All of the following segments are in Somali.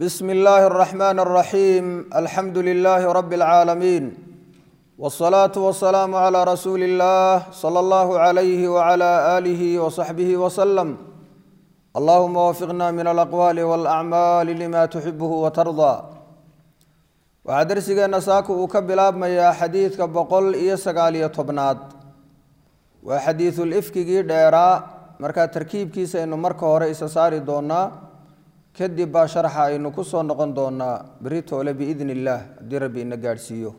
بسم الله الرحمن الرحيم الحمد لله رب العالمين والصلاة والسلام على رسول الله صلى الله عليه وعلى آله وصحبه وسلم اللهم وفقنا من الأقوال والأعمال لما تحبه وترضى waxaa darsigeena saaka uu ka bilaabmayaa xadiidka boqol iyo sagaal iyo tobnaad waa xadiidul ifkigii dheeraa markaa tarkiibkiisa aynu marka hore isa saari doonaa kadib baa sharxa aynu ku soo noqon doonaa beri toole biidn illaah haddii rabbi ina gaadhsiiyo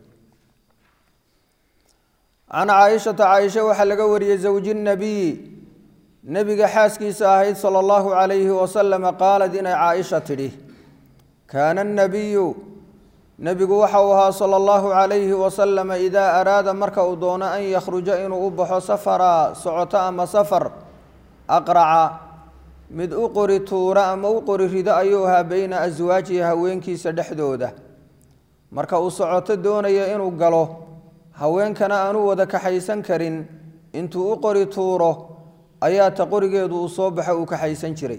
can caaishata caaisha waxaa laga wariyey zawji nabiyi nebiga xaaskiisa ahayd sala allahu calayhi wasalama qaalad inay caaisha tidhi kaana nabiyu nebigu waxa uu ahaa sala allahu calayhi wasalama idaa araada marka uu doono an yakhruja inuu u baxo safara socoto ama safar aqraca mid u qori tuura ama u qori rido ayuu ahaa beyna aswaajihi haweenkiisa dhexdooda marka uu socoto doonaya inuu galo haweenkana aanu wada kaxaysan karin intuu u qori tuuro ayaa ta qorigeedu uu soo baxo uu kaxaysan jiray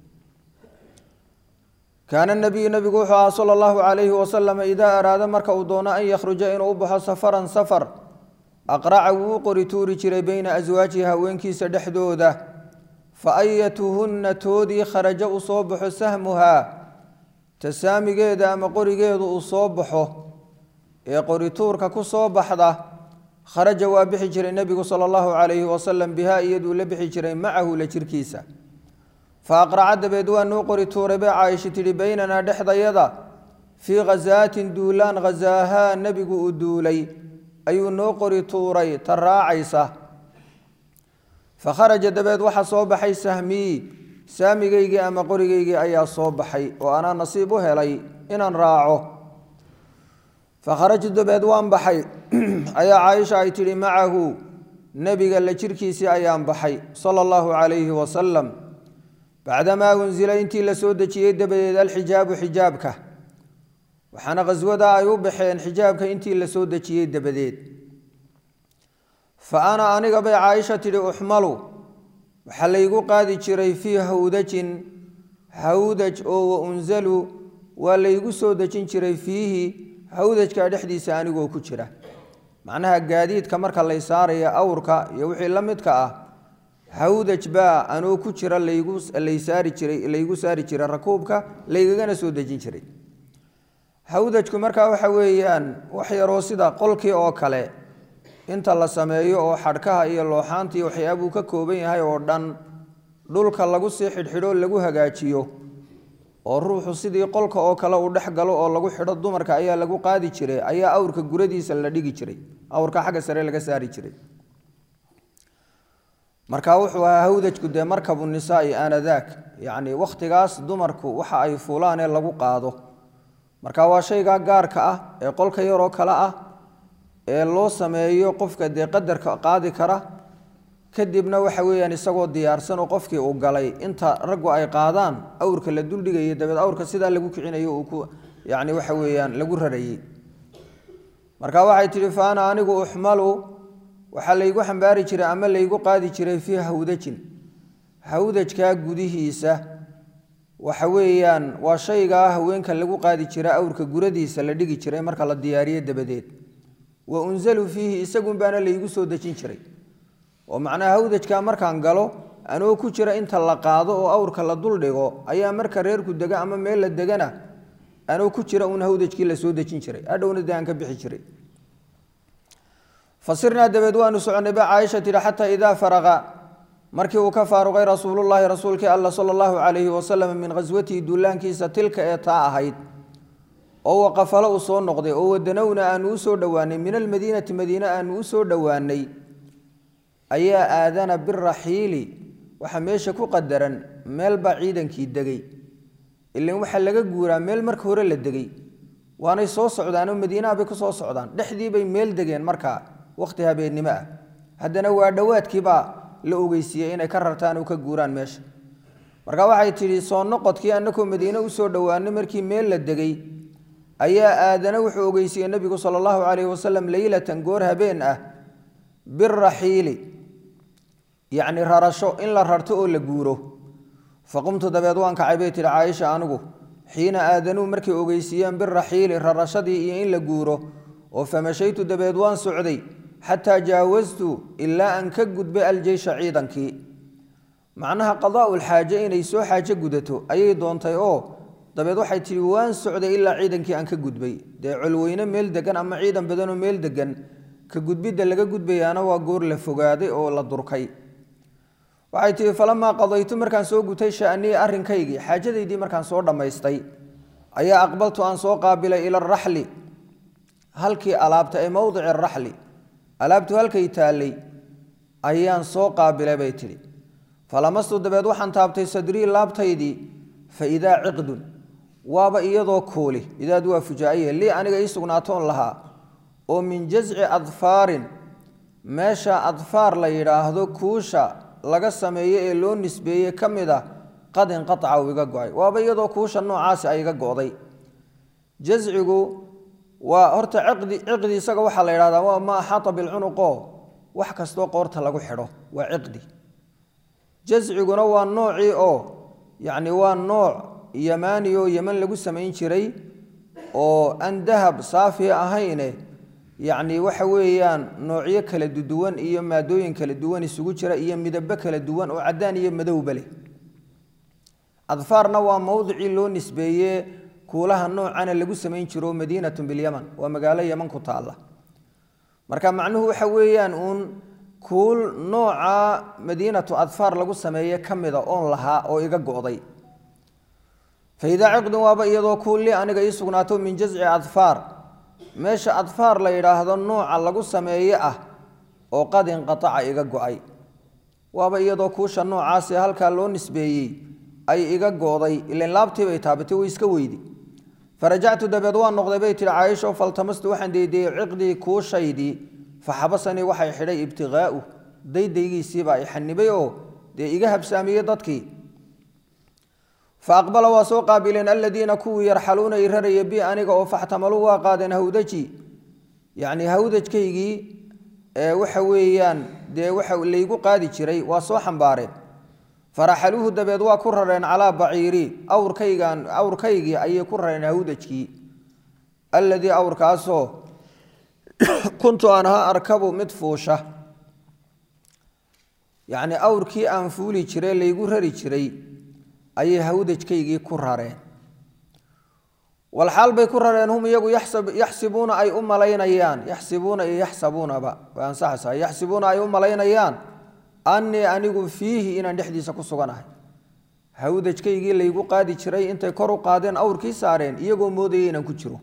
kaana nabiyu nabigu wuxuu ahaa sala allahu calayhi wasalama idaa araada marka uu doono an yakhruja inuu u baxo safaran safar aqraca wuu u qori tuuri jiray beyna aswaajihi haweenkiisa dhexdooda fa ayatuhunna toodii kharajo uu soo baxo sahmuhaa tasaamigeeda ama qorigeedu uu soo baxo ee qorituurka ku soo baxda kharaja waa bixi jiray nebigu sala allahu calayhi wasalam bihaa iyaduu la bixi jiray macahu la jirkiisa fa aqraca dabeed waa nuu qori tuuray bay caaisha tidhi beynanaa dhexdayada fii khasaatin duulaan khasaahaa nebigu uu duulay ayuu noo qori tuuray ta raacaysa fa kharaja dabeed waxaa soo baxay sahmii saamigaygii ama qorigaygii ayaa soo baxay oo anaa nasiib u helay inaan raaco fa kharajtu dabeed waan baxay ayaa caaisha ay tidhi macahu nebiga la jirkiisii ayaan baxay sala allahu calayhi wasalam bacdamaa unsila intii la soo dejiyey dabadeed alxijaabu xijaabka waxaana khaswada ay u baxeen xijaabka intii la soo dejiyey dabadeed fa ana aniga bay caaisha tidhi uxmalu waxaa laygu qaadi jiray fii hawdajin hawdaj oo wa unzalu waa laygu soo dejin jiray fiihi hawdajka dhexdiisa anigoo ku jira macnaha gaadiidka marka lay saaraya awrka iyo wixii la midka ah hawdaj baa anoo ku jira laygu lay saari jiray laygu saari jiray rakuubka laygagana soo dejin jiray hawdajku markaa waxa weeyaan wax yaroo sida qolkii oo kale inta la sameeyo oo xadhkaha iyo looxaanta iyo waxyaabuu ka kooban yahay oo dhan dhulka lagu sii xidhxidho lagu hagaajiyo oo ruuxu sidii qolka oo kale uu dhex galo oo lagu xidho dumarka ayaa lagu qaadi jiray ayaa awrka guradiisa la dhigi jiray awrka xagga sare laga saari jiray marka wuxuu ahaa hawdajku dee markabu nisaai aanadaak yacni wakhtigaas dumarku waxa ay fuulaan ee lagu qaado marka waa shaygaa gaarka ah ee qolka yaroo kale ah ee loo sameeyo qofka dee qadarka qaadi kara kadibna waxa weeyaan isagoo diyaarsan oo qofkii uu galay inta raggu ay qaadaan awrka la duldhigayo dabeed awrka sidaa lagu kicinayo uu ku yacni waxa weeyaan lagu rarayey marka waxay tidhi fa ana anigu uxmalu waxaa laygu xambaari jiray ama laygu qaadi jiray fii hawdajin hawdajkaa gudihiisa waxa weeyaan waa shaygaa haweenka lagu qaadi jira awrka guradiisa la dhigi jiray marka la diyaariyo dabadeed wa unzalu fiihi isagun baana laygu soo dejin jiray oo macnaha hawdajkaa markaan galo anoo ku jira inta la qaado oo awrka la duldhigo ayaa marka reerku dega ama meel la degana anoo ku jira uun hawdajkii la soo dejin jiray adhowna dee aan ka bixi jiray fasirnaa dabeed waanu soconnay ba caaisha tidhi xataa idaa faraqa markii uu ka faaruqay rasuulullaahi rasuulkii alla sala allahu calayhi wasalam min khaswatihi duulaankiisa tilka ee taa ahayd oo waqafalo uu soo noqday oo wadanowna aanu u soo dhowaanay min almadiinati madiine aanu u soo dhowaanay ayaa aadana biraxiili waxaa meesha ku qadaran meel baa ciidankii degay ilan waxaa laga guuraa meel marka hore la degay waanay soo socdaanoo madiinaha bay ku soo socdaan dhexdii bay meel degeen markaa wakhti habeennimo ah haddana waa dhowaadkiibaa la ogeysiiyey inay ka rartaan oo ka guuraan meesha marka waxay tidhi soo noqodkii annakoo madiine usoo dhowaanay markii meel la degay ayaa aadana wuxuu ogeysiiyey nebigu sala allahu calayhi wasalam leylatan goor habeen ah biraxiili yacni rarasho in la rarto oo la guuro faqumtu dabeed waan kacay bay tihi caaisha anigu xiina aadanuu markay ogeysiiyeen biraxiili rarashadii iyo in la guuro oo famashaytu dabeed waan socday xataa jaawastu ilaa aan ka gudbay aljeysha ciidankii macnaha qadaa'ul xaaje inay soo xaajo gudato ayay doontay oo dabeed waxay tidhi waan socday ilaa ciidankii aan ka gudbay dee colweyne meel degan ama ciidan badanoo meel degan ka gudbidda laga gudbayaana waa goor la fogaaday oo la durkay waxay tihi falamaa qadaytu markaan soo gutay sha'nii arrinkaygii xaajadaydii markaan soo dhammaystay ayaa aqbaltu aan soo qaabilay ila araxli halkii alaabta ee mowdici araxli alaabtu halkay taallay ayaan soo qaabilay bay tidhi falamastu dabeed waxaan taabtay sadrii laabtaydii fa idaa ciqdun waaba iyadoo kuuli idaad waa fujaa'iye lii aniga ii sugnaatoon lahaa oo min jasci adfaarin meesha adfaar la yidhaahdo kuusha laga sameeye ee loo nisbeeye ka mid a qad inqaaca uu iga go-ay waaba iyadoo kuusha noocaasi ay iga go'day jascigu waa horta ciqdi ciqdi isaga waxaa la yidhahdaa waa ma axaata bilcunuqo wax kastoo qoorta lagu xidho waa ciqdi jasciguna waa noocii oo yacni waa nooc yamaani oo yeman lagu samayn jiray oo aan dahab saafi ahayne yacni waxa weeyaan noocyo kala duwan iyo maadooyin kala duwan isugu jira iyo midabo kala duwan oo caddaan iyo madowba leh adfaarna waa mowdicii loo nisbeeye kuulaha noocana lagu samayn jiro madiinatun bilyaman waa magaalo yeman ku taalla marka macnuhu waxa weeyaan uun kuul nooca madiinatu adfaar lagu sameeye ka mida oon lahaa oo iga go'day fa idaa ciqdun waaba iyadoo kuulli aniga ii sugnaato min jasci adfaar meesha adfaar la yidhaahdo nooca lagu sameeye ah oo qad inqataca iga go'ay waaba iyadoo kuusha noocaasi halkaa loo nisbeeyey ay iga go'day ilan laabtii bay taabatay way iska weydi farajactu dabeed waan noqday bay tihi caaisho faltamastu waxaan deydeyey ciqdii kuushaydii faxabasanii waxay xidhay ibtiqaa'u daydaygiisiibaa i xanibay oo dee iga habsaamiyey dadkii fa aqbala waa soo qaabileen aladiina kuwii yarxaluuna i raraya bi aniga oo faxtamaluu waa qaadeen hawdaji yacni hawdajkaygii ee waxa weeyaan dee waxa laygu qaadi jiray waa soo xambaareen faraxaluuhu dabeed waa ku rareen calaa baciiri awrkaygan awrkaygii ayay ku rareen hawdajkii alladii awrkaasoo kuntu aan ahaa arkabu mid fuusha yacni awrkii aan fuuli jiray laygu rari jiray ayay hawdajkaygii ku rareen walxaal bay ku rareen hum iyagu yaxsibuuna ay u malaynayaan yaxsibuuna iyo yaxsabuunaba way ansaxaysaa yaxsibuuna ay u malaynayaan annii anigu fiihi inaan dhexdiisa ku suganahay hawdajkaygii laygu qaadi jiray intay kor u qaadeen awrkii saareen iyagoo moodaya inaan ku jiro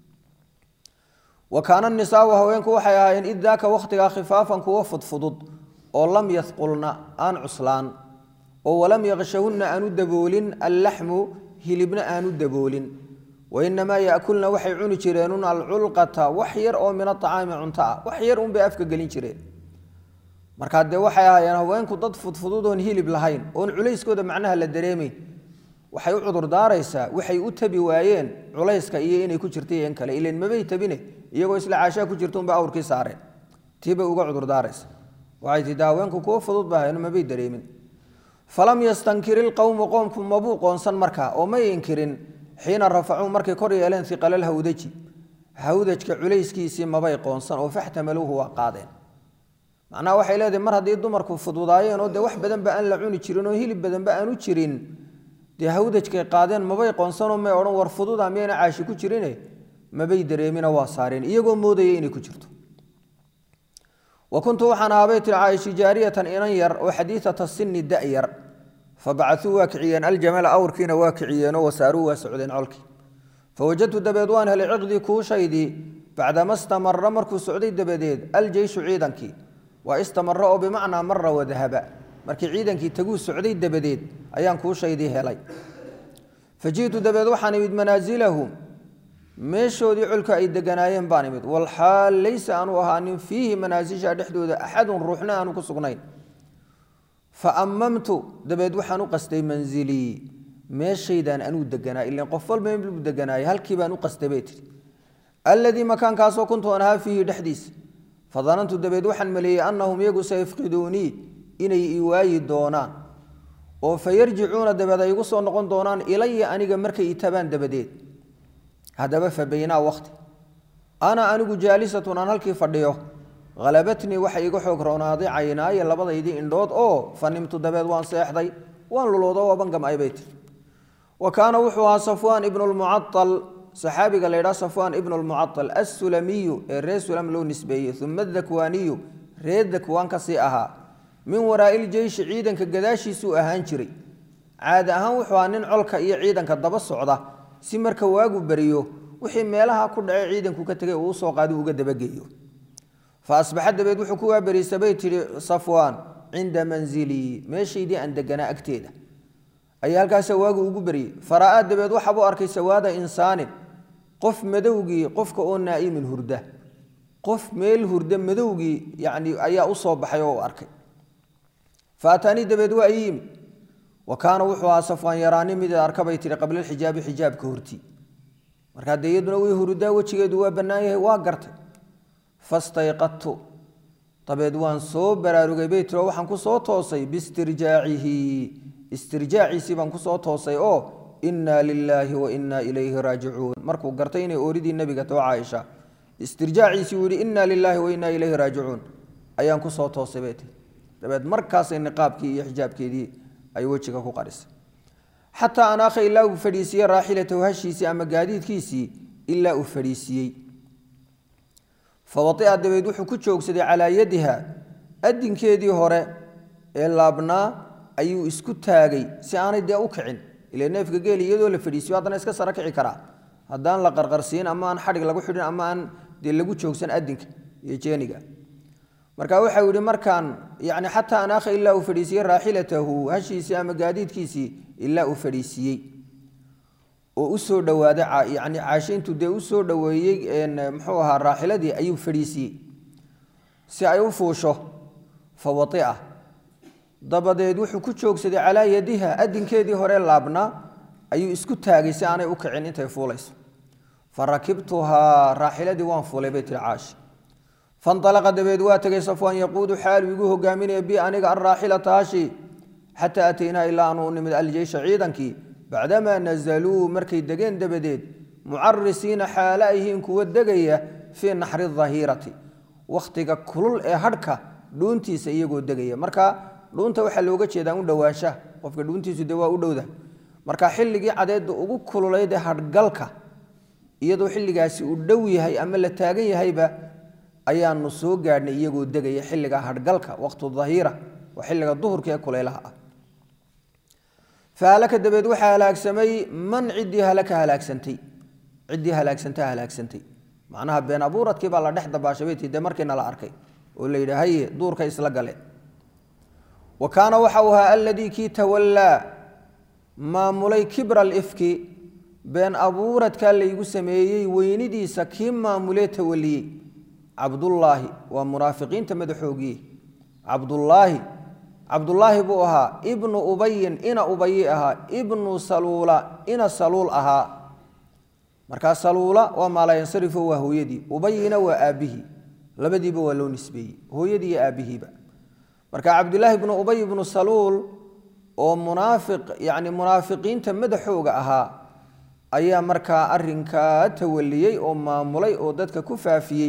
wa kaana nisaau haweenku waxay ahaayeen id daaka wakhtigaa khifaafan kuwa fudfudud oo lam yadqulna aan cuslaan oo walam yaqshahunna aanu daboolin allaxmu hilibna aanu daboolin wainamaa yaakulna waxay cuni jireenun alculqata wax yar oo min aطacaami cunto ah wax yar unbay afka gelin jireen markaa dee waxay ahaayeen haweenku dad fudfudud oon hilib lahayn oon culayskooda macnaha la dareemayn waxay u cudurdaaraysaa waxay u tabi waayeen culayska iyo inay ku jirta iyo in kale ilan mabay tabine iyagoo isla caashaa ku jirta unbay awrkii saareen tiibay uga cudurdaaraysa waxay tii de haweenku kuwo fudud ba ahayn mabay dareemin falam yastankir ilqowmu qoomku mabuu qoonsan markaa oo may inkirin xiina rafacuu markay kor yeeleen iqalal hawdaji hawdajka culayskiisii mabay qoonsan oo faxtamaluuhu waa qaadeen macnaha waxay leedahay mar haddii dumarku fududaayeen oo dee wax badanba aan la cuni jirin oo hilib badanba aanu jirin dee hawdajkay qaadeen mabay qoonsanoo may odhan war fududa miyayna caashi ku jirine mabay dareemina waa saareen iyagoo moodaya inay ku jirto wa kuntu waxaan ahaabay tiri caaisha jaariyatan inan yar oo xadiidata sini da-yar fabacasuu waa kiciyeen aljamala awrkiina waa kiciyeenoo wasaaruu waa socdeen colkii fawajadtu dabeed waan helay ciqdii kuushaydii bacdama stamara markuu socday dabadeed aljeyshu ciidankii waa istamara oo bimacnaa mara wadahaba markii ciidankii taguu socday dabadeed ayaan kuushaydii helay faji'tu dabeed waxaan imid manaasilahum meeshoodii colka ay deganaayeen baan imid walxaal laysa aanu ahaanin fiihi manaasisha dhexdooda axadun ruuxna aanu ku sugnayn fa ammamtu dabeed waxaan u qastay manzilii meeshaydaan anuu deganaa ilan qof walba inbuu deganaayay halkii baan u qastay bay tihi alladii makaankaasoo kuntu an ahaa fiihi dhexdiisa fadanantu dabeed waxaan maleeyey annahum iyagu sayafqiduunii inay i waayi doonaan oo fa yarjicuuna dabeed ay igu soo noqon doonaan ilaya aniga markay itabaan dabadeed haddaba fa baynaa waqti ana anigu jaalisatun aan halkii fadhiyo halabatnii waxa iga xoog roonaaday caynaaya labadaydii indhood oo fa nimtu dabeed waan seexday waan luloodo waaban gam'ay bay tiri wa kaana wuxuu ahaa safwaan ibnu lmucaal saxaabiga la ydhaha safwaan ibnu lmucaal assulamiyu ee reer sulam loo nisbeeyey uma adakwaaniyu reer dakwaan kasii ahaa min waraa'i iljeyshi ciidanka gadaashiisuu ahaan jiray caadi ahaan wuxuu ahaa nin colka iyo ciidanka daba socda si marka waagu beriyo wixii meelaha ku dhacay ciidanku ka tegay uu usoo qaadi uga dabageeyo fa asbaxa dabeed wuxuu ku waaberiisa bay tidhi safwaan cinda manzilii meeshaydii aan deganaa agteeda ayaa halkaasa waagu ugu beriyey fara'aa dabeed waxaabuu arkay sawaada insaanin qof madowgii qofka oo naa'imin hurda qof meel hurda madowgii yani ayaa u soo baxay oo u arkay fa ataanii dabeed waa ii yimi wa kaana wuxuu ahaa safwaan yaraani mid arkabay tihi qabla alxijaabi xijaabka hortii markaa dee iyaduna way hurudaa wejigeedu waa bannaan yahay waa gartay fastayqadtu dabeed waan soo baraarugay bay tiri oo waxaan ku soo toosay biistirjaacihi istirjaaciisii baan ku soo toosay oo innaa lilaahi wa innaa ilayhi raajicuun markuu gartay inay ooridii nebiga too caaisha istirjaaciisii uu yihi innaa lilaahi wa innaa ilayhi raajicuun ayaan ku soo toosay bay tiri dabeed markaasay niqaabkii iyo xijaabkeedii ay wejiga ku qarisay xataa anaakha ilaa uu fadhiisiiyey raaxilatahu hashiisii ama gaadiidkiisii ilaa uu fadhiisiiyey fawaia dabeed wuxuu ku joogsaday calaa yadiha adinkeedii hore ee laabnaa ayuu isku taagay si aanay dee u kicin ila neefka geeli iyadoo la fadhiisiyo haddana iska sara kici karaa haddaan la qarqarsiin ama aan xadhig lagu xidhin ama aan dee lagu joogsan adinka iyo jeeniga marka waxau yihi markaan yani xataa anaakha ilaa uu fadhiisiiyey raaxilatahu hashiisii ama gaadiidkiisii ilaa uu fadhiisiiyey oo usoo dhawaaday yani caashe intuu dee usoo dhoweeyey muxuu ahaa raaxiladii ayuu fadhiisiiyey si ay u fuusho fa waia dabadeed wuxuu ku joogsaday calaa yadiha adinkeedii hore laabnaa ayuu isku taagay si aanay u kicin intay fuulayso fa rakibtuhaa raaxiladii waan fuulay bay tiri caashi fanalaqa dabeed waa tegay safwaan yaquudu xaalu igu hogaaminaya bi aniga araaxilata hashi xataa ataynaa ilaa aanu nimid aljeysha ciidankii bacdamaa nazaluu markay degeen dabadeed mucarisiina xaale ayhiin kuwa degaya fii naxri dahiirati wakhtiga kulul ee hadhka dhuuntiisa iyagoo degaya marka dhuunta waxaa looga jeedaa u dhowaanshaha qofka dhuuntiisu de waa u dhowda marka xilligii cadeedda ugu kululayd ee hadhgalka iyadoo xilligaasi uu dhow yahay ama la taagan yahayba ayaanu soo gaadhnay iyagoo degaya xilliga hadhgalka waqtu dahiira waa xilliga duhurka ee kulaylaha ah fahalaka dabeed waxaa halaagsamay man ciddii halaka halaagsantay ciddii halaagsantaa halaagsantay macnaha been abuuradkii baa la dhex dabaashay bay tii dee markiina la arkay oo la yidhi haye duurka isla gale wa kaana waxa uu ahaa alladii kii tawallaa maamulay kibra alifki been abuuradkaa laygu sameeyey weynidiisa kii maamulee tawaliyey cabdullaahi waa munaafiqiinta madaxoogii cabdullaahi cabdullaahi buu ahaa ibnu ubayin ina ubayi ahaa ibnu saluula ina saluul ahaa markaa saluula waa maalayansarifo waa hooyadii ubayina waa aabbihii labadiiba waa loo nisbeeyey hooyadii iyo aabbihiiba marka cabdulaahi ibnu ubay ibnu saluul oo munaafiq yani munaafiqiinta madaxooga ahaa ayaa markaa arinkaa tawaliyey oo maamulay oo dadka ku faafiyey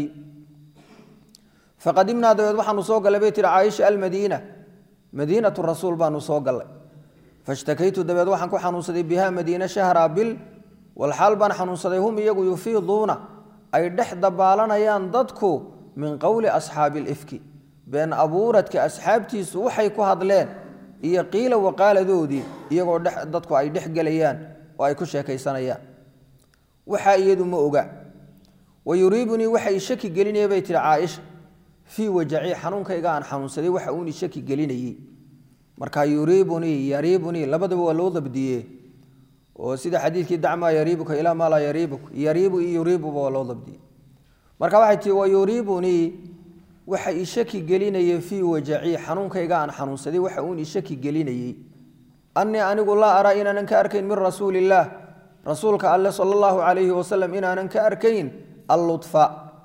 faqadimnaa dabeed waxaanu soo gallay bay tihi caaisha almadiina madiinatu rasuul baanu soo gallay fashtakaytu dabeed waxaan ku xanuunsaday biha madiina shahra bil walxaal baan xanuunsaday hum iyagu yufiiduuna ay dhex dabaalanayaan dadku min qowli asxaabi lifki been abuuradka asxaabtiisu waxay ku hadleen iyo qiila waqaaladoodii iyagoo dadku ay dhex gelayaan oo ay ku sheekaysanayaan waxaa iyadu ma oga wa yuriibunii waxa i shaki gelinaya bay tihi caaisha fii wajacii xanuunkayga aan xanuunsaday waxa uuni shaki gelinayey marka yuriibunii yariibunii labadaba waa loo dabdiye oo sida xadiidkii dacmaa yariibuka ilaa maa laa yariibuk yariibu iyo yuriibuba waa loo dabdiyey marka waxay tihi wa yuriibunii waxa i shaki gelinayay fii wajacii xanuunkayga aan xanuunsaday waxa uun i shaki gelinayey annii anigu laa araa inaanan ka arkayn min rasuuli illaah rasuulka alle sala allahu calayhi wasalam inaanan ka arkayn allutfa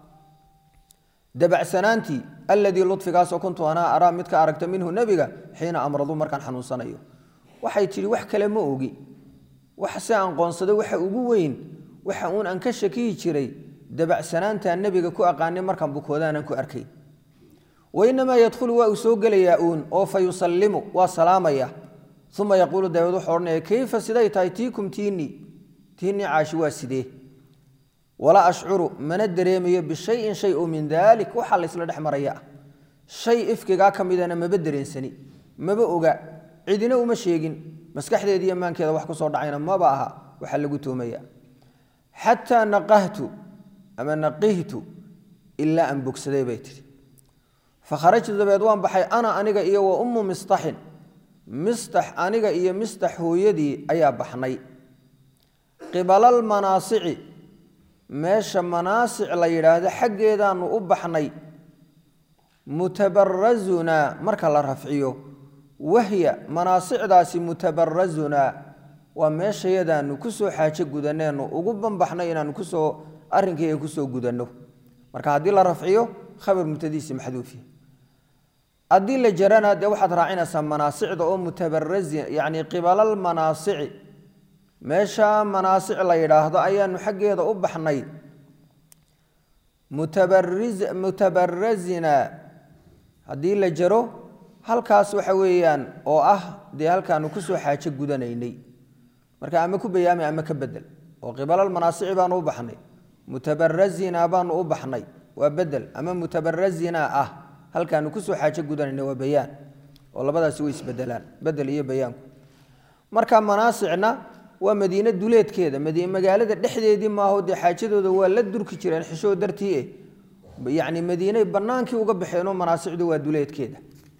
dabacsanaantii alladii ludfigaasoo kuntu anaa araa mid ka aragta minhu nebiga xiina amradu markaan xanuunsanayo waxay tidhi wax kale ma ogi wax se aan qoonsado waxa ugu weyn waxa uun aan ka shakiyi jiray dabacsanaantaa nebiga ku aqaanay markaan bukoodaanan ku arkay wainamaa yadkhulu waa uu soo gelayaa uun oo fa yusallimu waa salaamaya uma yaquulu dabeed wuxuu odhanaya kayfa siday tahay tiikum tiinii tiinii caashi waa sidee walaa ashcuru mana dareemayo bishayin shay oo min daalik waxaa la ysla dhex maraya ah shay ifkigaa ka midana maba dareensani maba oga cidina uma sheegin maskaxdeeda iyo maankeeda wax ku soo dhacayna maba aha waxaa lagu toomaya xataa naqahtu ama naqihtu ilaa aan bogsaday bay tihi fakharajtu dabeed waan baxay ana aniga iyo wa ummu mistaxin mistax aniga iyo mistax hooyadii ayaa baxnay qibalal manaasici meesha manaasic la yidhaahdo xaggeedaanu u baxnay mutabarazunaa marka la rafciyo wahya manaasicdaasi mutabarazunaa waa meeshayadaanu kusoo xaajo gudaneenu ugu banbaxnay inaanu kusoo arrinkayga kusoo gudanno marka haddii la rafciyo khabar mubtadiisi maxduufi haddii la jarana dee waxaad raacinaysaa manaasicda oo mutabarazi yacni qibalal manaasici meesha manaasic la yidhaahdo ayaanu xaggeeda u baxnay mutabariz mutabarazina haddii la jaro halkaas waxa weeyaan oo ah dee halkaanu kusoo xaajo gudanaynay marka ama ku bayaami ama ka bedel oo qibalal manaasici baanu u baxnay mutabarazina baanu u baxnay waa bedel ama mutabarazina ah halkaanu kusoo xaajo gudanayna waa bayaan oo labadaasi way isbedelaan bedel iyo bayaanku marka manaasicna waa madiine duleedkeeda magaalada dhexdeedii maaho dee xaajadooda waa la durki jireen xishoo dartii eh yacni madiinay bannaankii uga baxeenoo manaasicdu waa duleedkeeda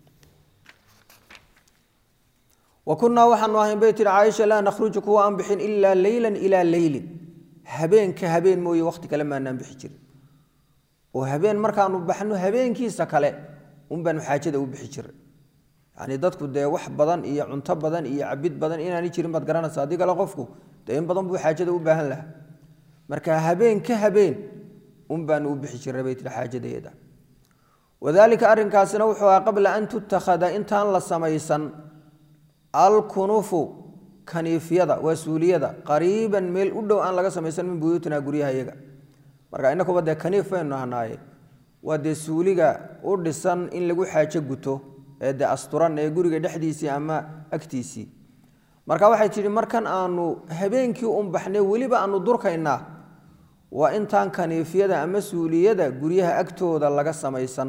wa kunnaa waxaanu ahayn bay tihi caaisha laa nakhruju kuwa aan bixin ilaa leylan ilaa leylin habeenka habeen mooye wakhti kale maanaan bixi jirin oo habeen markaanu baxno habeenkiisa kale un baanu xaajada u bixi jiray yani dadku dee wax badan iyo cunto badan iyo cabid badan inaani jirin baad garanaysa haddii kale qofku dee in badan buu xaajada u baahan lahaa marka habeen ka habeen un baanu u bixi jiray bay tihi xaajadeeda wadaalika arrinkaasina wuxuu ahaa qabla an tutakhada intaan la samaysan alkunufu kaniifyada waa suuliyada qariiban meel u dhow aan laga samaysan min buyuutina guryaha iyaga marka inakuba dee kaniif baynu ahnaaye waa dee suuliga u dhisan in lagu xaajo guto ee dee asturan ee guriga dhexdiisii ama agtiisii marka waxay tidhi markan aanu habeenkii un baxnay weliba aanu durkaynaa waa intaan kaniifyada ama suuliyada guryaha agtooda laga samaysan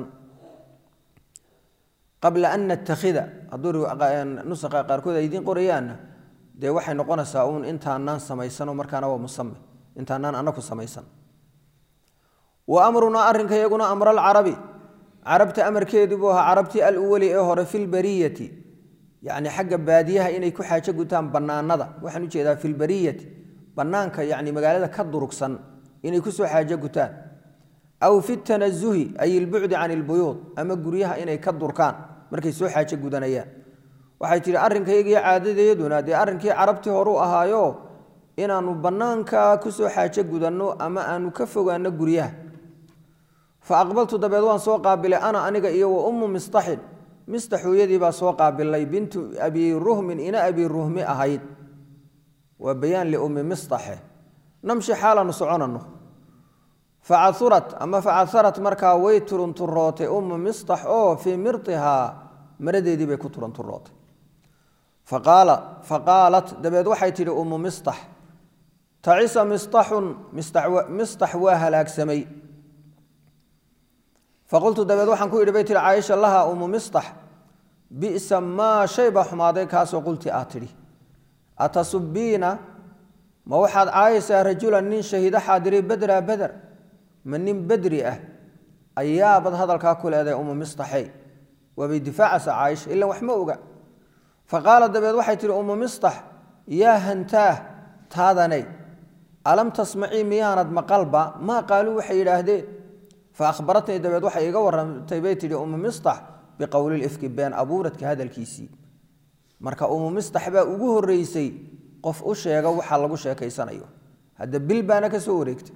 qabla an natakhida hadduu nusaqa qaarkood ay idiin qorayaanna dee waxay noqonaysaa uun intaanaan samaysano markaana waa musame intaanaan anaku samaysan wa amrunaa arrinka iyaguna amraalcarabi carabta amarkeedu buu ahaa carabtii aluwali ee hore filbariyati yacni xagga baadiyaha inay ku xaajo gutaan bannaanada waxaan ujeedaa filbariyati bannaanka yacni magaalada ka durugsan inay kusoo xaajo gutaan aw fi tanazuhi ay ilbucdi can ilbuyuud ama guryaha inay ka durkaan markay soo xaajo gudanayaan waxay tihi arrinkaygiyo caadadeeduna dee arrinkii carabtii horuu ahaayo inaannu bannaanka kusoo xaajo gudanno ama aanu ka fogaanno guryaha fa aqbaltu dabeed waan soo qaabilay ana aniga iyo wa ummu mistaxin mistax hooyadii baa soo qaabilay bintu abi ruhmin ina abi ruhmi ahayd waa bayaan liummi mistaxe namshi xaalaanu soconanno facaurat ama facaharat markaa way turunturootay ummu mistax oo fii mirtihaa maradeedii bay ku turunturootay faqaalat dabeed waxay tidhi ummu mistax tacisa mistaxun mistax waa halaagsamay faqultu dabeed waxaan ku idhi bay tihi caaisha laha ummu mistax bisa maa shay baa xumaaday kaasoo qulti aad tidhi atasubiina ma waxaad caayaysaa rajulan nin shahiida xaadiray bedra beder ma nin bedri ah ayaabad hadalkaa ku leedahay ummu mistaxey waabay difaacaysaa caaisha ilan wax ma oga faqaala dabeed waxay tihi ummu mistax yaa hantaah taadanay alam tasmacii miyaanad maqalba maa qaaluu waxay yidhaahdeen fa ahbaratnii dabeed waxay iga warantay bay tihi ummu mistax biqowlilifki been abuuradka hadalkiisii marka ummu mistax baa ugu horeysay qof u sheega waxa lagu sheekaysanayo hadda bil baana ka soo wareegtay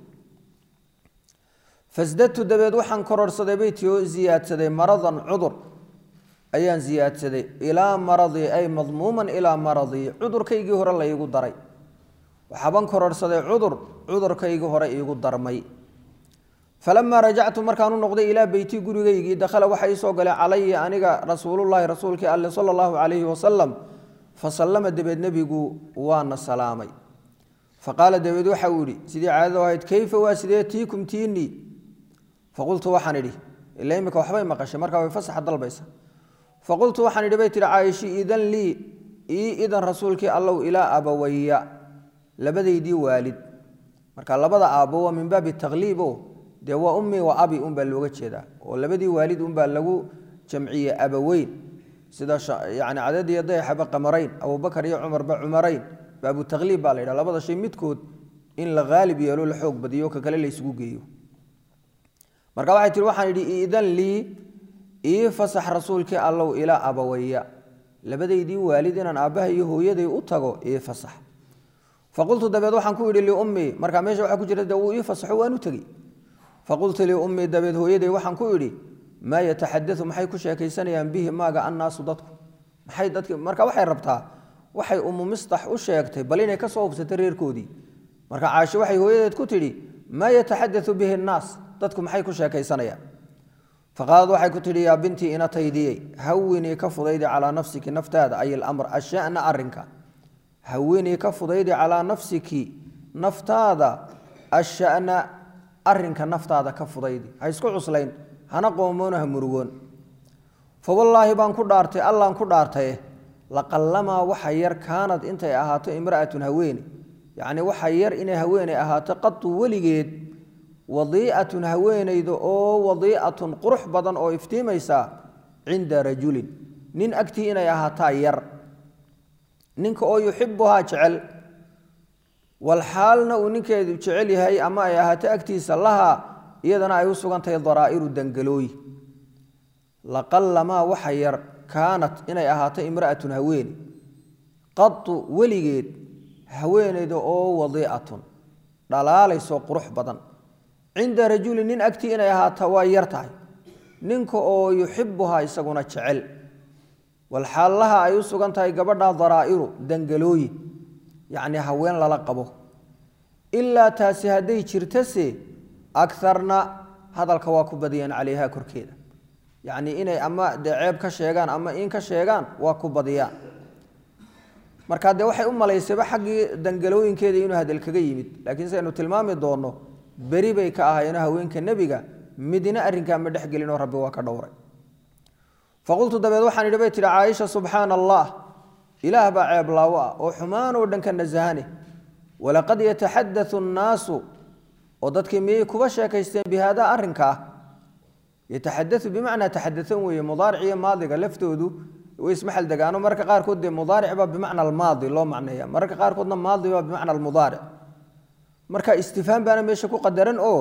fasdadtu dabeed waxaan kororsaday bay tii oo ziyaadsaday maradan cudur ayaan siyaadsaday ilaa maradii ay madmuuman ilaa maradii cudurkaygii hore laygu daray waxaaban kororhsaday cudur cudurkaygii hore iigu darmay falamaa rajactu markaan u noqday ilaa beyti gurigaygii dakhala waxa ii soo galay calaya aniga rasuulullaahi rasuulkii alle sala allahu calayhi wasalam fasallama dabeed nebigu waana salaamay faqaala dabeed waxa uu yihi sidii caadada ahayd keyfa waa sidee tiikum tiinii faqultu waxaan idhi ila imika waxbay maqashay markaa way fasaxa dalbaysa faqultu waxaan idhi bay tihi caayishi idan lii ii idan rasuulkii allow ilaa abawaya labadaydii waalid marka labada aabbo waa min baabi takliibo dee waa ummi wa abi unbaa looga jeedaa oo labadii waalid unbaa lagu jamciyey abaweyn sida yani cadadiyo dayaxaba qamarayn abubakar iyo cumarba cumarayn baabu takliib baa la yidhaha labada shay midkood in la haalib yeelo la xoog badiyo ka kale la isugu geeyo marka waxay tihi waxaan idhi idan lii ii fasax rasuulkii allow ilaa abawaya labadaydii waalid inaan aabbaha iyo hooyaday u tago ii fasax faqultu dabeed waxaan ku idhi liummii markaa meesha waxaa ku jira de wuu ii fasaxo waan u tegi faqultu liummii dabeed hooyaday waxaan ku idhi maa yataxadau maxay ku sheekaysanayaan bihi maaga annaasu dadku maxay dadki marka waxay rabtaa waxay umu mistax u sheegtay bal inay ka soo hubsatay reerkoodii marka caasho waxay hooyadeed ku tidhi maa yataxadau bihi annaas dadku maxay ku sheekaysanayaan faqaalad waxay ku tidhi yaa bintii inataydiyey hawinii ka fudaydi calaa nafsiki naftaada ay ilamr ashana arinka hawinii ka fudaydi calaa nafsiki naftaada ashana arinka naftaada ka fudaydi ha isku cuslayn hana qoomoona ha murugoon fa wallaahi baan ku dhaartay allaan ku dhaartaye laqallamaa waxa yar kaanad intay ahaato imra'atun haweene yacni waxa yar inay haweeney ahaato qatu weligeed wadiicatun haweenayda oo wadiicatun qurux badan oo iftiimaysa cinda rajulin nin agtii inay ahaataa yar ninka oo yuxibuhaa jecel walxaalna uu ninkeedu jecel yahay ama ay ahaato agtiisa laha iyadana ay u sugan tahay daraa'iru dangalooyi laqallamaa waxa yar kaanat inay ahaato imra'atun haweene qatu weligeed haweenayda oo wadiicatun dhalaalaysoo qurux badan cinda rajulin nin agtii inay ahaata waa yar tahay ninka oo yuxibuhaa isaguna jecel walxaallaha ay u sugan tahay gabadha daraa'iru dangalooyi yacni haween lala qabo ilaa taasi hadday jirtase akarna hadalka waa ku badiyeen calayha korkeeda yacni inay ama dee ceeb ka sheegaan ama in ka sheegaan waa ku badiyaan marka dee waxay u malaysayba xaggii dangalooyinkeeda inuu hadal kaga yimid laakiin saynu tilmaami doonno beri bay ka ahaayeen haweenka nebiga midna arrinkaa ma dhexgelinoo rabbi waa ka dhowray faqultu dabeed waxaan idhi bay tihi caaisha subxaana allah ilaah baa ceeblaawo ah oo xumaan oo dhan ka nasahane walaqad yataxadau nnaasu oo dadkii miyay kuba sheekaysteen bi haadaa arrinkaa yataxadau bimacnaa taxadaan weeye mudaaric iyo maadiga laftoodu way ismaxal degaano mararka qaarkood dee mudaaric baa bimacna almaadi loo macneeya mararka qaarkoodna maadi baa bimacna almudaaric marka istifhaam baana meesha ku qadaran oo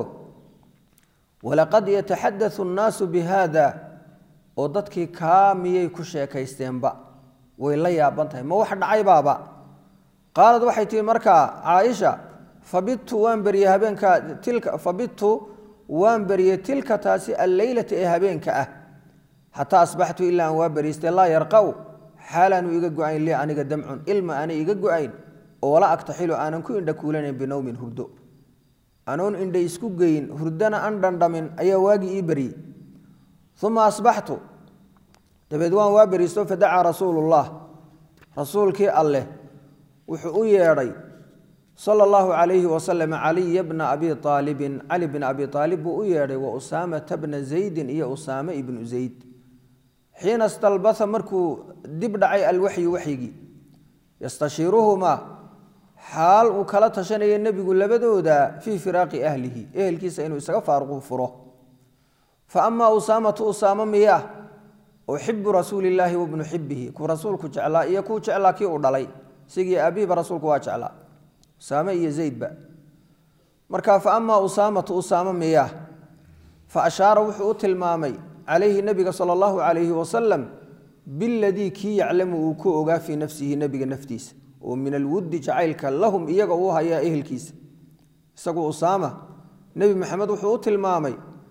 walaqad yataxadau nnaasu bi haada oo dadkii kaa miyay ku sheekaysteenba way la yaaban tahay ma wax dhacaybaaba qaalad waxay tihi markaa caaisha fabidtu waan beryey habeenka tilka fabidtu waan beryey tilka taasi alleylata ee habeenka ah xataa asbaxtu ilaa aan waa beriistay laa yarqaw xaalaanu iga go-ayn lii aniga damcun ilma aanay iga go-ayn oo wala agtaxilu aanan ku indha kuulanayn binowmin hurdo anoon indha isku geyin hurdana an dhandhamin ayaa waagii ii beryey uma asbaxtu dabeed waan waa beriisto fadacaa rasuulullah rasuulkii alleh wuxuu u yeedhay sala allahu calayhi wasalam caliya bna abi aalibin cali bna abi aalib buu u yeedhay wa usaamata bna zaydin iyo usaame ibnu zayd xiina stalbaa markuu dib dhacay alwaxyu waxyigii yastashiiruhumaa xaal uu kala tashanaya nebigu labadooda fii firaaqi ahlihi ehelkiisa inuu isaga faaruqu furo fa amaa usaamatu usaamo miyaa oo xibu rasuulillaahi wabnu xibihi kuu rasuulku jeclaa iyo kuu jeclaa kii uu dhalay isigii aabihiba rasuulku waa jeclaa usaame iyo zaydba marka fa amaa usaamatu usaamo miyaa fa ashaara wuxuu u tilmaamay calayhi nebiga sala allahu calayhi wasalam biladii kii yaclamu uu ku ogaa fii nafsihi nebiga naftiisa oo min alwuddi jacaylka lahum iyaga uu hayaa ehelkiisa isagu usaama nebi maxamed wuxuu u tilmaamay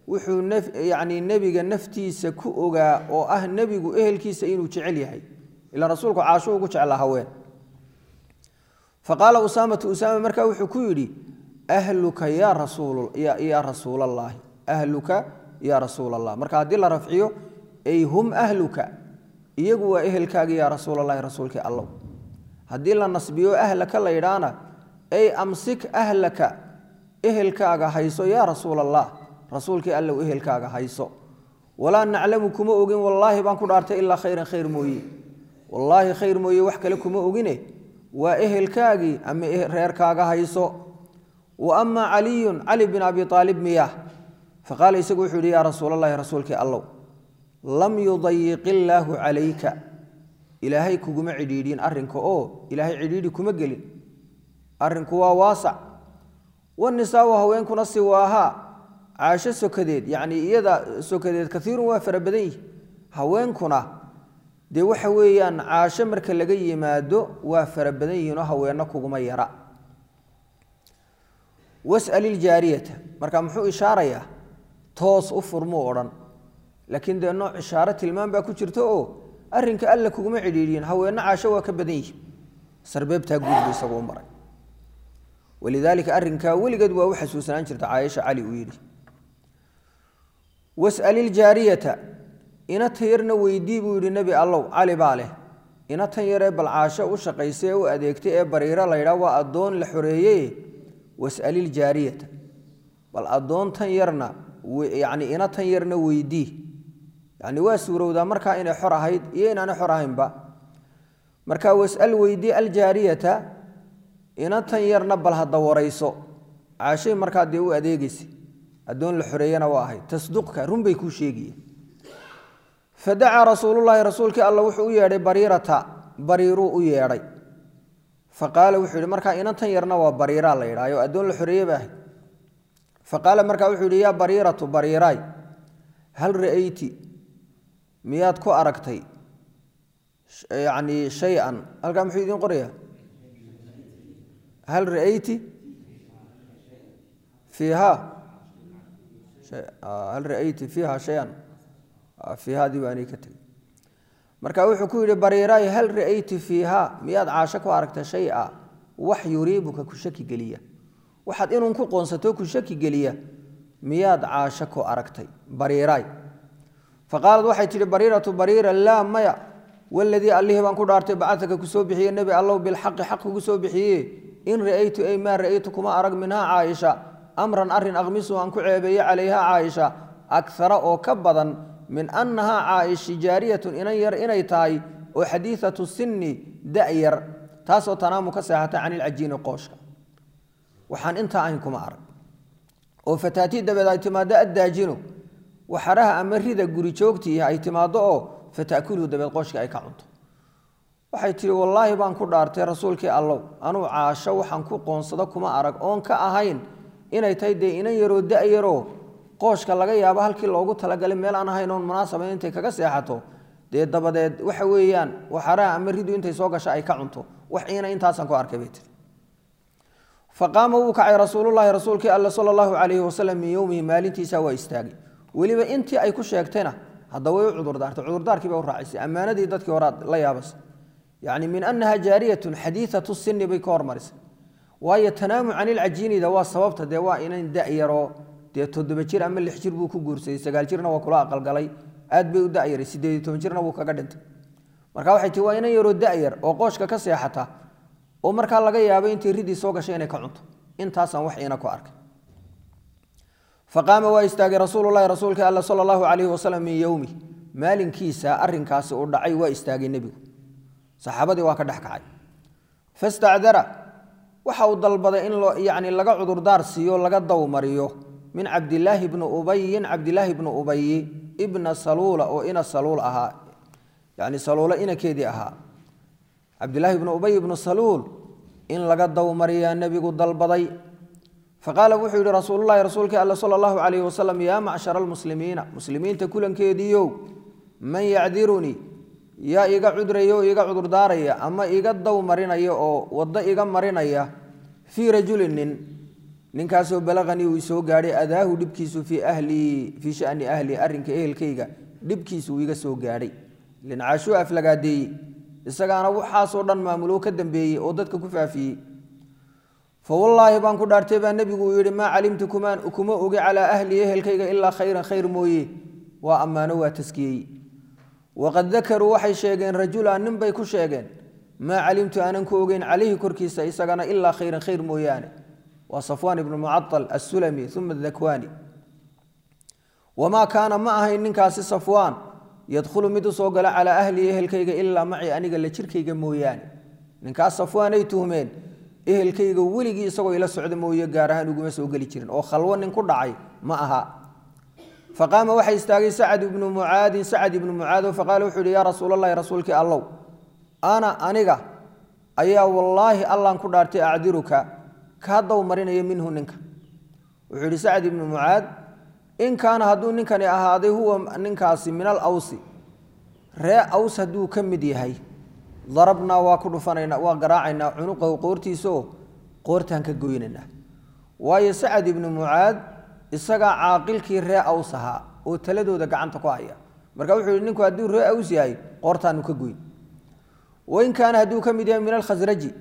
wuxuu yani nebiga naftiisa ku ogaa oo ah nebigu ehelkiisa inuu jecel yahay ila rasuulku caasho ugu jeclaa haween faqaala usaamatu usaama markaa wuxuu ku yidhi ahluka ya rasuul ya rasuul allaahi ahluka ya rasuul allah marka haddii la rafciyo ay hum ahluka iyagu waa ehelkaagi yaa rasuul allahi rasuulkii allow haddii la nasbiyo ahlaka la yidhaana ay amsik ahlaka ehelkaaga hayso yaa rasuul allah rasuulkii allow ehelkaaga hayso walaa naclamu kuma ogin wallaahi baan ku dhaartay ilaa khayran khayr mooye wallaahi khayr mooye wax kale kuma ogine waa ehelkaagii ama reerkaaga hayso wa amaa caliyun cali bin abi aalib miyah faqaala isagu wuxuu yihi yaa rasuul allahi rasuulkii allow lam yudayiq illaahu calayka ilaahay kuguma cidhiidhin arrinka oo ilaahay cidhiidhi kuma gelin arrinku waa waasac wanisaau haweenkuna siwaahaa caasho sokadeed yacnii iyada sokadeed kaiirun waa fara badan yihi haweenkuna dee waxa weeyaan caasho marka laga yimaado waa fara badan yihiinoo haweenno kuguma yara was'al iljaariyata marka muxuu ishaarayaa toos u furmuu odhan laakiin dee nooc ishaaro tilmaan baa ku jirta oo arrinka alla kuguma cidhiidhiyin haweenno caasho waa ka badan yihin sarbeebtaa guudbu isagu u maray walidaalika arrinkaa weligeed waa u xasuusanaan jirta caaisha cali uu yidhi was'al iljaariyata ina tan yarna weydii buu yidhi nebi allow cali baa leh ina tan yaree balcaasho u shaqaysay ee u adeegtay ee bariiro la ydhaa waa addoon la xoreeyey was'al iljaariyata bal addoon tan yarna yacni ina tan yarna weydii yacni waa suurowdaa markaa inay xor ahayd iyo inaanay xor ahaynba marka was'al weydii aljaariyata ina tan yarna bal hadda warayso caashay markaa dee u adeegaysa addoon la xoreeyana waa ahayd tasduqka runbay kuu sheegaya fadacaa rasuululaahi rasuulkii alla wuxuu u yeedhay bariirata bariiruu u yeedhay faqaala wuxuu yidhi markaa inan tan yarna waa bariiraa la yidhaayo addoon la xoreeye ba ahayd faqaala markaa wuxuu yidhi yaa bariiratu bariiraay hal ra'ayti miyaad ku aragtay yacni shay-an halkaa muxuu idiin qorayaa hal ra'ayti fiiha hal ra'ayti fiiha shay-an fiihadii baa anii ka tegey marka wuxuu ku yidhi bariiraay hal ra'ayti fiiha miyaad caasho ku aragta shay-a wax yuriibuka ku shaki geliya waxaad inuun ku qoonsato ku shaki geliya miyaad caasho ku aragtay bariiraay faqaalad waxay tidhi bariiratu bariira laa maya waladii allihii baan ku dhaartay bacataka kusoo bixiye nebi allow bilxaqi xaq kugu soo bixiye in ra'aytu ay maa ra'aytu kuma arag minhaa caaisha amran arrin aqmisu aan ku ceebeeye calayha caaisha akara oo ka badan min annahaa caaishi jaariyatun inan yar inay tahay oo xadiiatu sinni da'yar taasoo tanaamu ka seexata can ilcajiini qooshka waxaan intaa ahayn kuma arag oo fataatii dabeed ay timaado addaajinu waxaraha ama rida guri joogtii ay timaado oo fatakuluhu dabeed qooshka ay ka cunto waxay tihi wallaahi baan ku dhaartay rasuulkii allow anuu caasho waxaan ku qoonsado kuma arag oon ka ahayn inay tahay dee inan yaroo da'yaroo qooshka laga yaabo halkii loogu talagalay meel aan ahayn oon munaasabayn intay kaga seexato dee dabadeed waxa weeyaan waxaraha ama ridu intay soo gasha ay ka cunto wax iina intaasaan ku arkay bay tiri faqaama wuu kacay rasuululahi rasuulkii alle sala allahu calayhi wasalam min yowmihi maalintiisa waa istaagay weliba intii ay ku sheegtayna hadda way u cudurdaartay cudurdaarkii bay u raacisay ammaanadii dadkii horaa la yaabasay yacni min annaha jaariyatun xadiidatu sinni bay ka hormarisay waayo tanaamu can ilcajiinida waa sababta dee waa inan da'yaroo dee toddoba jir ama lix jir buu ku guursaday sagaal jirna waa kula aqalgalay aad bay u da'yaray siddeed iyo toban jirna wuu kaga dhintay marka waxay tii waa inan yaroo da'yar oo qooshka ka seexata oo markaa laga yaabay intay ridii soo gashay inay ka cunto intaasaan wax iina ku arkay faqaama waa istaagay rasuululahi rasuulkii alla sala allahu calayhi wasalam min yowmi maalinkiisa arrinkaasi uu dhacay waa istaagay nebigu saxaabadii waa ka dhex kacay fastacdara waxa uu dalbaday in yani laga cudurdaar siiyo laga dawmariyo min cabdilaahi bni ubayin cabdilaahi bni ubayi ibna saluula oo ina saluul ahaa yani saluulo inakeedii ahaa cabdilaahi bni ubay ibnu saluul in laga dawmariyaa nebigu dalbaday faqaala wuxuu yihi rasuululahi rasuulkii alle sala allahu calayhi wasalam yaa macshara almuslimiina muslimiinta kulankeediiow man yacdirunii yaa iga cudraya oo iga cudurdaaraya ama iga daw marinaya oo waddo iga marinaya fii rajulin nin ninkaasoo balaqanii uu isoo gaadhay adaahu dhibkiisu fii ahlii fii shani ahlii arrinka ehelkayga dhibkiisu uu iga soo gaadhay lincaashuu aflagaadeeyey isagaana waxaasoo dhan maamulo ka dambeeyey oo dadka ku faafiyey fawallaahi baan ku dhaartay baa nebigu uu yidhi maa calimtu kumaan kuma ogi calaa ahlii ehelkayga ilaa khayran khayr mooye waa ammaano waa taskiyey waqad dakaruu waxay sheegeen rajulan nin bay ku sheegeen maa calimtu aanan ku ogeyn calayhi korkiisa isagana ilaa khayran khayr mooyaane waa safwaan ibnu mucaal assulami uma dakwani wamaa kaana ma ahayn ninkaasi safwaan yadkhulu mid u soo gala calaa ahlii ehelkayga ilaa macii aniga la jirkayga mooyaane ninkaas safwaanay tuhmeen ehelkayga weligii isagoo ila socda mooye gaar ahaan uguma soo geli jirin oo khalwo nin ku dhacay ma aha faqaama waxaa istaagay sacad ibnu mucaadin sacad ibnu mucaado faqaala wuxuu yihi yaa rasuul allahi rasuulkii allow ana aniga ayaa wallaahi allaan ku dhaartay acdiruka kaa dow marinaya minhu ninka wuxuu yihi sacad ibnu mucaad in kaana hadduu ninkani ahaaday huwa ninkaasi min alawsi ree aws hadduu ka mid yahay darabnaa waa ku dhufanayna waa garaacaynaa cunuqahu qoortiisaoo qoortaan ka goynaynaa waayo sacad ibnu mucaad isagaa caaqilkii ree aws ahaa oo taladooda gacanta ku haya marka wuxuu yihi ninku hadduu ree aws yahay qoortaanu ka goyn wain kaana hadduu ka mid yahay min alkhasraji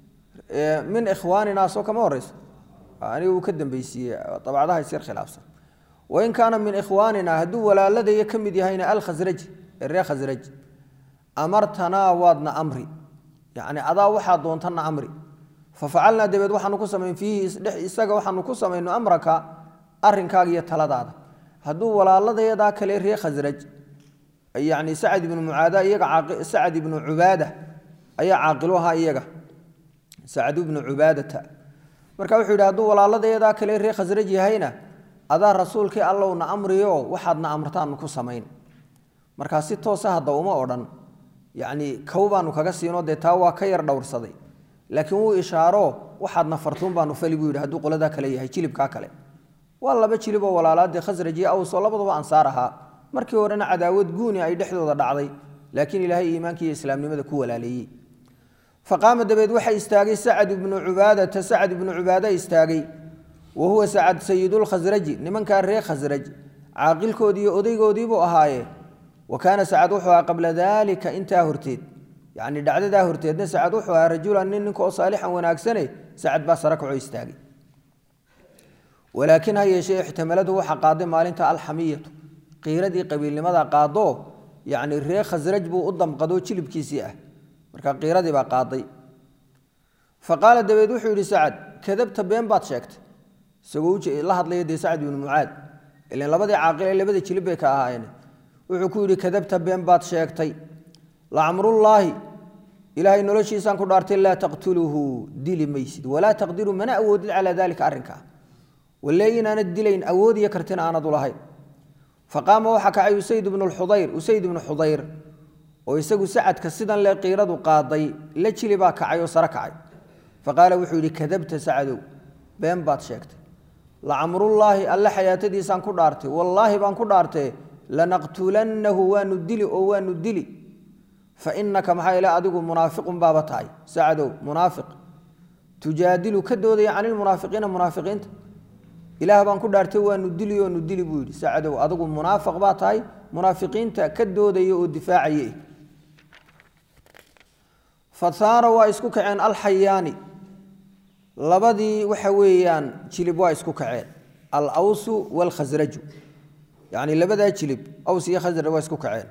min ikhwaanina soo kama horeysa aniga uu ka dambeysiiyey dabcadaha isyar khilaafsan wain kaana min ikhwaanina hadduu walaaladaya ka mid yahayna alkhasraji ree khasraj amartanaa waadna amri yacni adaa waxaa doontana amri fafacalnaa dabeed waxaanu ku samayn fiihi isaga waxaanu ku samayno amraka arrinkaaga iyo taladaada hadduu walaaladayadaa kale ree khasraj yacni sacad ibnu mucaada iyaga sacad ibnu cubaada ayaa caaqilu ahaa iyaga sacad ibnu cubaadata marka wuxuu yidhi hadduu walaaladayadaa kale ree khasraj yahayna adaa rasuulkii allowna amriyo waxaadna amrtaanu ku samayn markaa si toosa hadda uma odhan yacni kow baanu kaga siinoo dee taa waa ka yar dhowrsaday laakiin wuu ishaaro waxaadna fartuun baanu fali buu yidhi hadduu qoladaa kale yahay jilibkaa kale waa laba jiliboo walaalaadee khasraj iyo awsoo labaduba ansaar ahaa markii horena cadaawad guuni ay dhexdooda dhacday laakiin ilaahay iimaanka iyo islaamnimada ku walaaleeyey faqaama dabeed waxaa istaagay sacad ibnu cubaadata sacad ibnu cubaada istaagay wa huwa sacad sayidulkhasraji nimankaa reer khasraj caaqilkoodii iyo odaygoodiibuu ahaaye wa kaana sacad wuxuu ahaa qabla daalika intaa horteed yacni dhacdadaa horteedna sacad wuxuu ahaa rajulan nin ninka oo saalixan wanaagsane sacad baa sara kacoo istaagay walaakiin ha yeeshee ixtimaladu waxa qaaday maalinta alxamiyatu qiiradii qabiilnimada qaado yacni reer khasraj buu u damqadoo jilibkiisii ah marka qiiradii baa qaaday fa qaala dabeed wuxuu yidhi sacad kadabta been baad sheegtay isagoo la hadlaya dee sacad ibnu mucaad ilan labadii caaqil ee labada jilib bay ka ahaayeen wuxuu ku yidhi kadabta been baad sheegtay lacamrullaahi ilaahay noloshiisaan ku dhaartay laa taqtuluhu dili maysid walaa taqdiru mana awoodid calaa daalika arrinkaa walle inaanad dilayn awood iyo kartina aanad u lahayn faqaama waxaa kacay usayd ibnu xudayr usayd ibnu xudayr oo isagu sacadka sidan le qiiradu qaaday la jili baa kacay oo sare kacay faqaala wuxuu yidhi kadabta sacadow been baad sheegtay lacamrullaahi alle xayaatadiisaan ku dhaartay wallaahi baan ku dhaartee lanaqtulannahu waanu dili oo waanu dili fa inaka maxaa ila adigu munaafiqun baaba tahay sacadow munaafiq tujaadilu ka doodaya cani lmunaafiqiina munaafiqiinta ilaah baan ku dhaartay waanu dili oonu dili buu yidhi sacadow adigu munaafiq baa tahay munaafiqiinta ka doodaya oo difaacaya fasaara waa isku kaceen alxayaani labadii waxa weeyaan jilib waa isku kaceen alawsu waalkhasraju yacni labadaa jilib aws iyo khasraj waa isku kaceen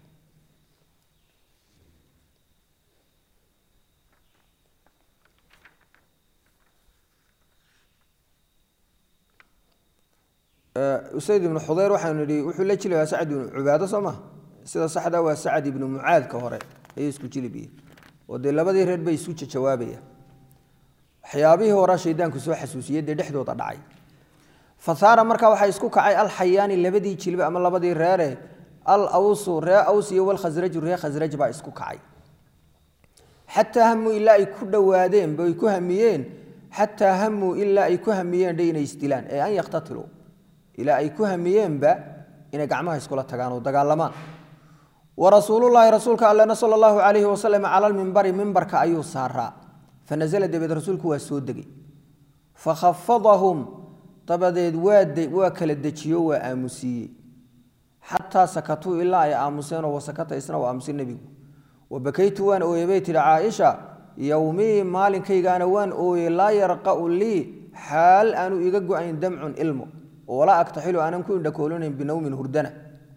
usayd ibnu xudeyr waxaanu nihi wuxuu la jilibaa sacad ibnu cubaado soo maha sida saxda waa sacad ibnu mucaadka hore ayay isku jilibiyiin oo dee labadii reer bay isu jawaabayaan waxyaabihii hore shaydaanku soo xasuusiyey dee dhexdooda dhacay fasaara markaa waxaa isku kacay alxayaani labadii jilbe ama labadii reere al awsu ree aws iyo walkhasraju ree khasraj baa isku kacay xataa hamuu ilaa ay ku dhowaadeen bay ku hamiyeen xataa hamuu ilaa ay ku hamiyeen dhe inay isdilaan ee an yaktatiluu ilaa ay ku hamiyeenba inay gacmaha iskula tagaan oo dagaalamaan warasuulullaahi rasuulka allena sala allahu calayhi wasalam cala lmimbari mimbarka ayuu saaraa fanazla dabeed rasuulku waa soo degay fakhafadahum dabadeed waa kala dejiyo waa aamusiiyey xataa sakatuu ilaa ay aamuseenoo wasakata isna u aamusay nebigu wabakaytu waan ooyey bay tihi caaisha yowmii maalinkaygaana waan ooyey laa yarqa'u lii xaal aanu iga go-ayn damcun ilmo walaa aktaxilu aanan ku indhakoolinayn binowmin hurdana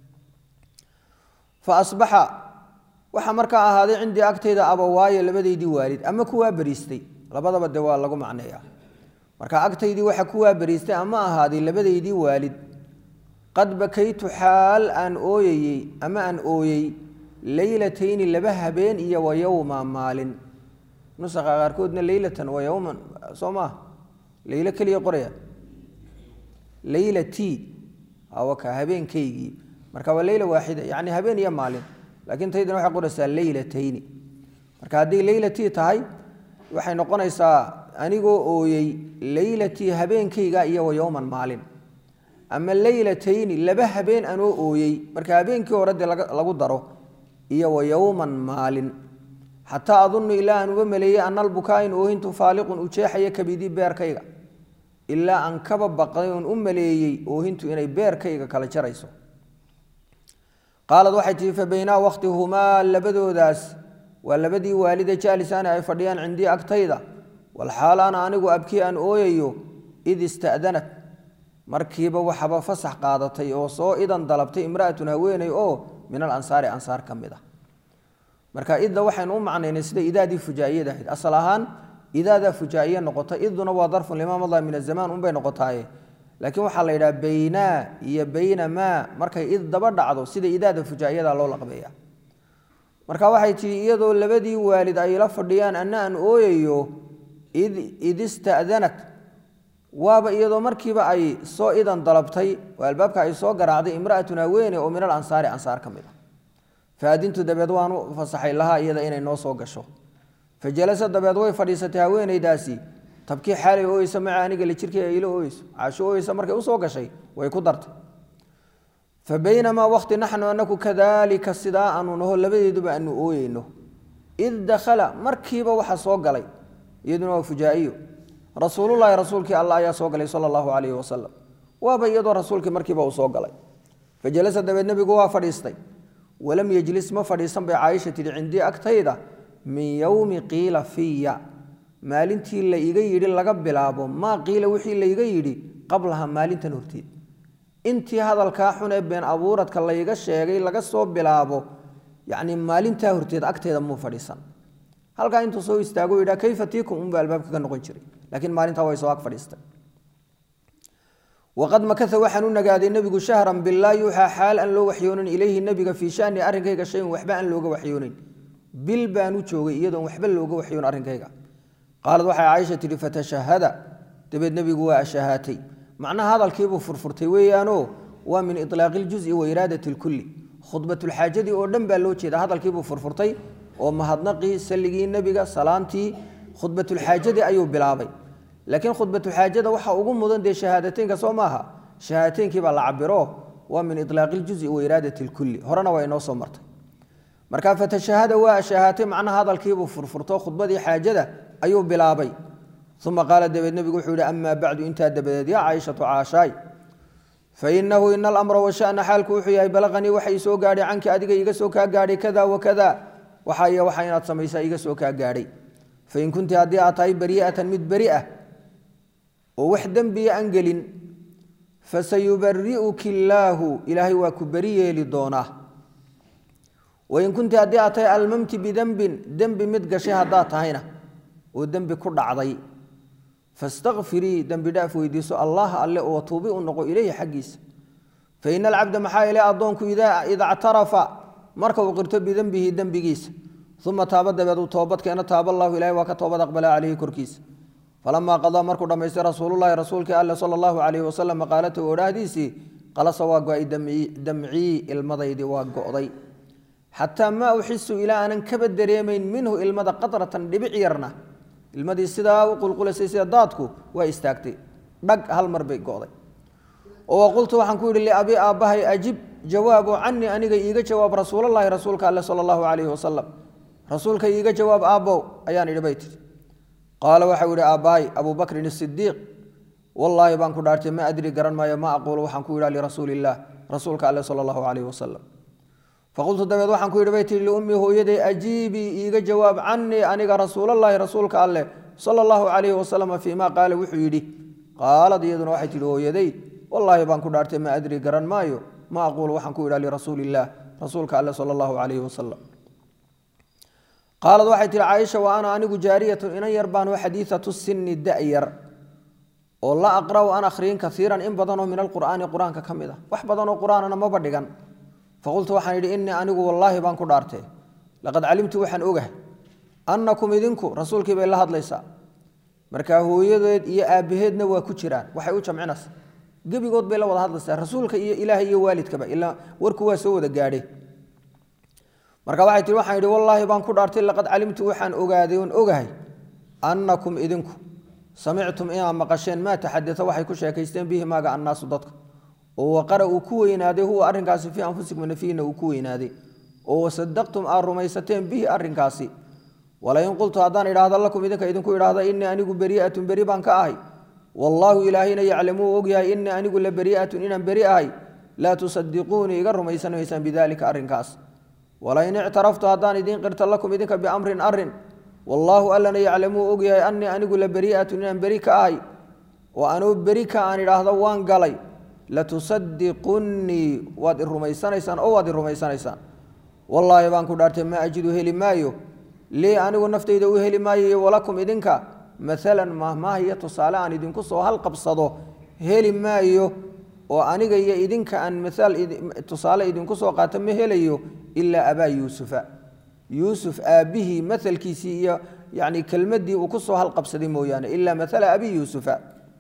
fa asbaxa waxaa markaa ahaaday cindii agtayda abawaaye labadaydii waalid ama kuwaa beriistay labadaba de waa lagu macneeya marka agtaydii waxa kuwaa beriistay ama ahaaday labadaydii waalid qad bakaytu xaal aan ooyayey ama aan ooyey leylatayni laba habeen iyo wa yowma maalin nusaqa qaarkoodna leylatan wa yowman soo maaha leylo keliya qoraya leylati awaka habeenkaygii marka waa leyla waaxida yani habeen iyo maalin laakiin taydana waxay qoraysaa leylatayni marka hadday leylatii tahay waxay noqonaysaa anigoo ooyey leylatii habeenkayga iyo wa yowman maalin ama leylatayni laba habeen anoo ooyey marka habeenkii hore dee lagu daro iyo wa yowman maalin xataa adunnu ilaa aan uga maleeyey ana albukaain oohintu faaliqun u jeexaya kabidii beerkayga ilaa aan kaba baqday oon u maleeyey oohintu inay beerkayga kala jarayso qaalad waxay tihi fabaynaa wakhtihumaa labadoodaas waa labadii waalide jaalisaani ay fadhiyaan cindii agtayda walxaal ana anigu abkii aan ooyayo id ista'danat markiiba waxaba fasax qaadatay oo soo idan dalabtay imra'atun haweeney oo min alansaari ansaar ka mid ah marka idda waxaynu u macnaynay sida idaadii fujaa'iyada ahayd asal ahaan idaadaa fujaa'iye noqota iduna waa darfun limaa madaa min azamaan unbay noqotaaye laakiin waxaa la yidhaha baynaa iyo baynamaa markay id daba dhacdo sida idaada fujaa'iyada loo laqbeeya marka waxay tihi iyadoo labadii waalid ay la fadhiyaan anna aan ooyayo id id ista'danat waaba iyadoo markiiba ay soo idan dalabtay oo albaabka ay soo garaacday imra'atun haweene oo min alansaari ansaar ka mid a faadintu dabeed waanu fasaxay lahaa iyada inay noo soo gasho fa jalasa dabeed way fadhiisatay haweenaydaasi tabkii xaalay ooyeysa maca aniga la jirkay ay ila ooyeyso caasho ooyeysa markay usoo gashay way ku dartay fa baynamaa waqti naxnu anaku kadaalika sidaa aanu naho labadeeduba aanu ooyeyno id dakhala markiiba waxa soo galay iyaduna waa fujaa'iyo rasuululahi rasuulkii alla ayaa soo galay sala allahu calayhi wasalam waaba iyadoo rasuulkii markiiba uu soo galay fa jalasa dabeed nebigu waa fadhiistay walam yejlis ma fadhiisan bay caaisha tidhi cindii agtayda min yowmi qiila fiya maalintii la iga yidhi laga bilaabo maa qiila wixii layga yidhi qablaha maalintan horteed intii hadalkaa xun ee been abuuradka layga sheegay laga soo bilaabo yacni maalintaa horteed agteeda muu fadhiisan halkaa intuu soo istaago yidhaa kayfa tiikum unba albaabka ka noqon jiray laakiin maalintaa way soo ag fadhiistay waqad makasa waxaan u nagaaday nebigu shahran bilaa yuuxaa xaal aan loo waxyoonin ilayhi nebiga fii shani arrinkayga shayin waxba aan looga waxyoonin bil baan u joogay iyadoon waxba looga waxyoon arrinkayga qaalad waxay caaisha tidhi fatashahada dabeed nebigu waa ashahaatay macnaha hadalkiibuu furfurtay weeyaanoo waa min ilaaqi iljuzi wa iraadati lkulli khudbatulxaajadii oo dhan baa loo jeeda hadalkiibuu furfurtay oo mahadnaqii salligii nebiga salaantii khudbatulxaajadii ayuu bilaabay laakiin khudbatulxaajada waxa ugu mudan dee shahaadateynka soo maaha shahaadateyinkii baa la cabiro waa min ilaaqi iljuzi wa iraadati lkulli horena waa inoo soo martay marka fatashahada waa shahaatay macnaha hadalkiibuu furfurto khudbadii xaajada ayuu bilaabay uma qaala dabeed nebigu wuxuu yihi amaa bacdu intaa dabadeed yaa caaishatu caashaay fainahu ina alamra washana xaalku wuxuu yahay balaqanii waxa ii soo gaadhay canki adiga iga soo kaa gaadhay kada wakada waxa iyo waxa inaad samaysaa iga soo kaa gaadhay fain kunti haddii aad tahay bari'atan mid beri ah oo wax dembiya aan gelin fasayubari'uki illaahu ilaahay waa ku beri yeeli doonaa wain kunti haddii aad tahay almamti bidembin dembi mid gashay haddaad tahayna oo dembi ku dhacday fastakfirii dembi dhaaf weydiiso allaha alle oo tuubi u noqo ileyhi xaggiisa faina alcabda maxaa ile addoonku ida ictarafa marka uu qirto bidembihi dembigiisa uma taaba dabeed uu toobadkeena taaba allahu ilahay waa ka toobad aqbala caleyhi korkiisa falamaa qadaa markuu dhammaystay rasuululahi rasuulkii alle sala allahu calayhi wasalam maqaalatahu odhaahdiisii qalasa waa go-ay damcii ilmadaydii waa go'day xataa maa uxisu ilaa aanan kaba dareemayn minhu ilmada qadratan dhibic yarna ilmadii sidaa u qulqulasay sida daadku waa istaagtay dhag hal mar bay go'day oo qultu waxaan ku yidhi liabi aabbahay ajib jawaabo canii aniga iiga jawaab rasuulalahi rasuulka alle sala allahu calayhi wasalam rasuulka iiga jawaab aabbow ayaan idhi bay tihi qaala waxau yihi aabbahay abuu bakrin isidiiq wallaahi baan ku dhaartay ma adri garan maayo ma aquulu waxaan ku yidha lirasuuli illaah rasuulka alle sala allahu calayhi wasalam faqultu dabeed waxaan ku yidhi bay tihi liummii hooyaday ajiibii iiga jawaab canii aniga rasuulallaahi rasuulka alleh sala allahu calayhi wasalam fii ma qaala wuxuu yidhi qaalad iyaduna waxay tihi hooyaday wallaahi baan ku dhaartay ma adri garan maayo ma aquulu waxaan ku yidha lirasuuli illaah rasuulka alle sala allahu calayhi wasalam qaalad waxay tihi caaisha wa ana anigu jaariyatun inan yar baanu xadiidatu sinni da-yar oo la aqra'u an akhriyin kaiiran in badanoo min alqur'aani qur-aanka ka mid ah wax badanoo qur-aanana maba dhigan faqultu waxaan yidhi innii anigu wallaahi baan ku dhaartay laqad calimtu waxaan ogahay annakum idinku rasuulkii bay la hadlaysaa markaa hooyadeed iyo aabbaheedna waa ku jiraan waxay u jamcinaysaa gebigood bay la wada hadlaysaa rasuulka iyo ilaahay iyo waalidkaba ilaa warku waa soo wada gaadhe marka waxay tihi waxaan yidhi wallaahi baan ku dhaartay laqad calimtu waxaan ogaaday oon ogahay annakum idinku samictum inaad maqasheen maa taxadata waxay ku sheekaysteen bihi maaga annaasu dadka oo waqara uu ku weynaaday huwa arrinkaasi fii anfusikum nafiina uu ku weynaaday oo wasadaqtum aad rumaysateen bihi arrinkaasi walain qultu haddaan idhaahda lakum idinka idinku idhaahda innii anigu beri'atun beri baan ka ahay wallaahu ilaahayna yaclamuu ogyahay innii anigu la beri'atun inaan beri ahay laa tusadiquunii iga rumaysan maysaan bidaalika arrinkaas walain ictaraftu haddaan idiin qirta lakum idinka biamrin arrin wallaahu allana yaclamuu ogyahay annii anigu la beri'atun inaan beri ka ahay oo anuu beri ka aan idhaahdo waan galay latusadiqunnii waad i rumaysanaysaan oo waad i rumaysanaysaan wallaahi baan ku dhaartay ma ajidu heli maayo lii anigu naftayda u heli maayo walakum idinka maalan mahmaah iyo tusaale aan idinku soo halqabsado heli maayo oo aniga iyo idinka aan maaal tusaale idinku soo qaato ma helayo ilaa abaa yuusufa yuusuf aabbihii maalkiisii iyo yani kelmadii uu kusoo halqabsaday mooyaane ilaa maala abi yuusufa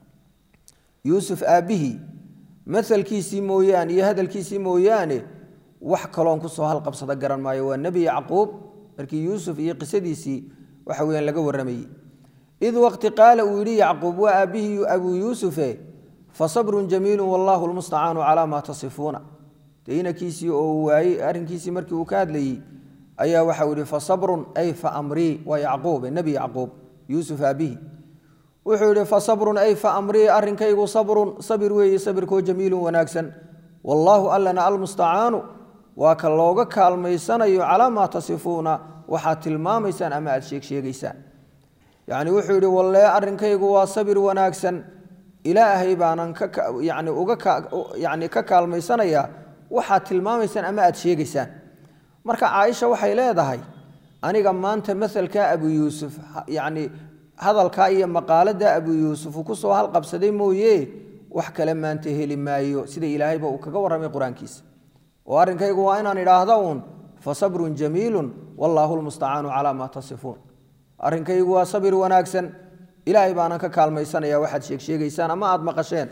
yuusuf aabbihii maalkiisii mooyaane iyo hadalkiisii mooyaane wax kaloon kusoo halqabsado garan maayo waa nebi yacquub markii yuusuf iyo qisadiisii waxa weyaan laga warramayey id waqti qaala uu yidhi yacquub waa aabbihii abuu yuusufe fasabrun jamiilu wallaahu lmustacaanu calaa maa tasifuuna dee inankiisii oo waayey arrinkiisii markii uu ka hadlayey ayaa waxau yihi fasabrun ay fa amrii waa yacquube nebi yacquub yuusuf aabihi wuxuu yihi fasabrun ay fa amrii arrinkaygu sabrun sabir weeye sabirkoo jamiilun wanaagsan wallaahu allana almustacaanu waa ka looga kaalmaysanayo calaa maa tasifuuna waxaad tilmaamaysaan ama aad sheegsheegaysaan yacni wuxuu yihi wallee arrinkaygu waa sabir wanaagsan ilaahay baanan yani uga yani ka kaalmaysanayaa waxaad tilmaamaysaan ama aad sheegaysaan marka caaisha waxay leedahay aniga maanta masalkaa abu yuusuf yani hadalkaa iyo maqaalada abu yuusuf uu kusoo halqabsaday mooye wax kale maanta heli maayo sida ilaahayba uu kaga warramay qur-aankiisa oo arrinkaygu waa inaan idhaahda uun fasabrun jamiilun wallaahu lmustacaanu calaa maa tasifuun arrinkaygu waa sabir wanaagsan ilaahay baanan ka kaalmaysanaya waxaad sheegsheegaysaan ama aada maqasheen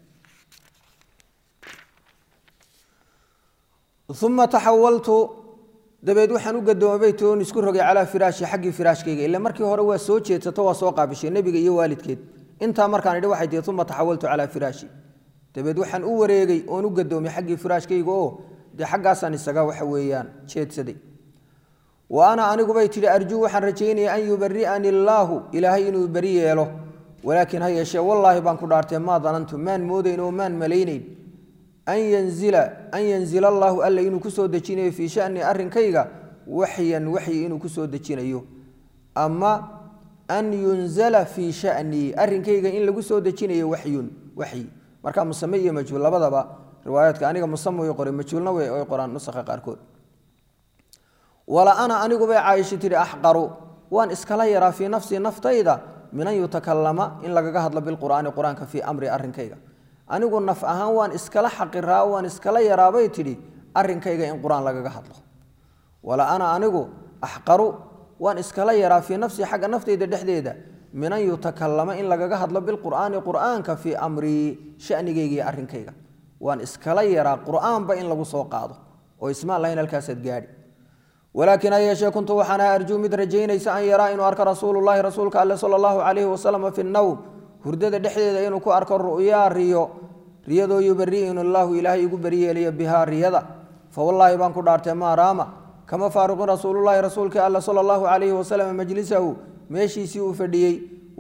uma taxawaltu dabeed waxaan u gadoomay toon isku rogay calaa firaashi xaggii firaashkayga ila markii hore waa soo jeedsato waa soo qaabishay nebiga iyo waalidkeed intaa markaan idhi waxay tihi uma taxawaltu calaa firaashi dabeed waxaan u wareegay oon u gadoomay xaggii firaashkayga oo dee xaggaasaan isaga waxa weeyaan jeedsaday wa ana anigubay tidhi arjuu waxaan rajaynaya an yubari'ani illaahu ilaahay inuu beri yeelo walaakiin ha yeeshee wallaahi baan ku dhaartee maa danantu maan moodayn oo maan malaynayn an yanzila an yanzila allaahu alla inuu kusoo dejinayo fii shani arrinkayga waxyan waxyi inuu kusoo dejinayo ama an yunzala fii shanii arrinkayga in lagu soo dejinayo waxyun waxyi marka musame iyo majhuul labadaba riwaayaadka aniga musame way qoray majhuulna way qoraan nusakha qaarkood wala ana anigubay caaisha tihi axqaru waan iskala yaraa fii nafsii naftayda min an yutakalama in lagaga hadlo bilqur'aani qur-aanka fii amri arrinkayga anigu naf ahaan waan iskala xaqiraa waan iskala yaraabay tidhi arrinkayga in qur-aan lagaga hadlo wala ana anigu axqaru waan iskala yaraa fii nafsii xagga naftayda dhexdeeda min an yutakalama in lagaga hadlo bilqur'aani qur'aanka fii amrii shanigayga iyo arrinkayga waan iskala yaraa qur'aanba in lagu soo qaado oo ismaan lahayn halkaasaad gaadhi walaakin ha yeeshee kuntu waxaan ahaa arjuu mid rajaynaysa an yaraa inuu arko rasuulullahi rasuulka alle sala allahu calayhi wasalam fi nnowm hurdada dhexdeeda inuu ku arko ru'yaa riyo riyadoo yubari'inu allaahu ilaahay igu beriyeelaya bihaa riyada fawallaahi baan ku dhaartay maa raama kama faaruqin rasuulullahi rasuulkii alle sala allahu calayhi wasalam majlisahu meeshiisii uu fadhiyey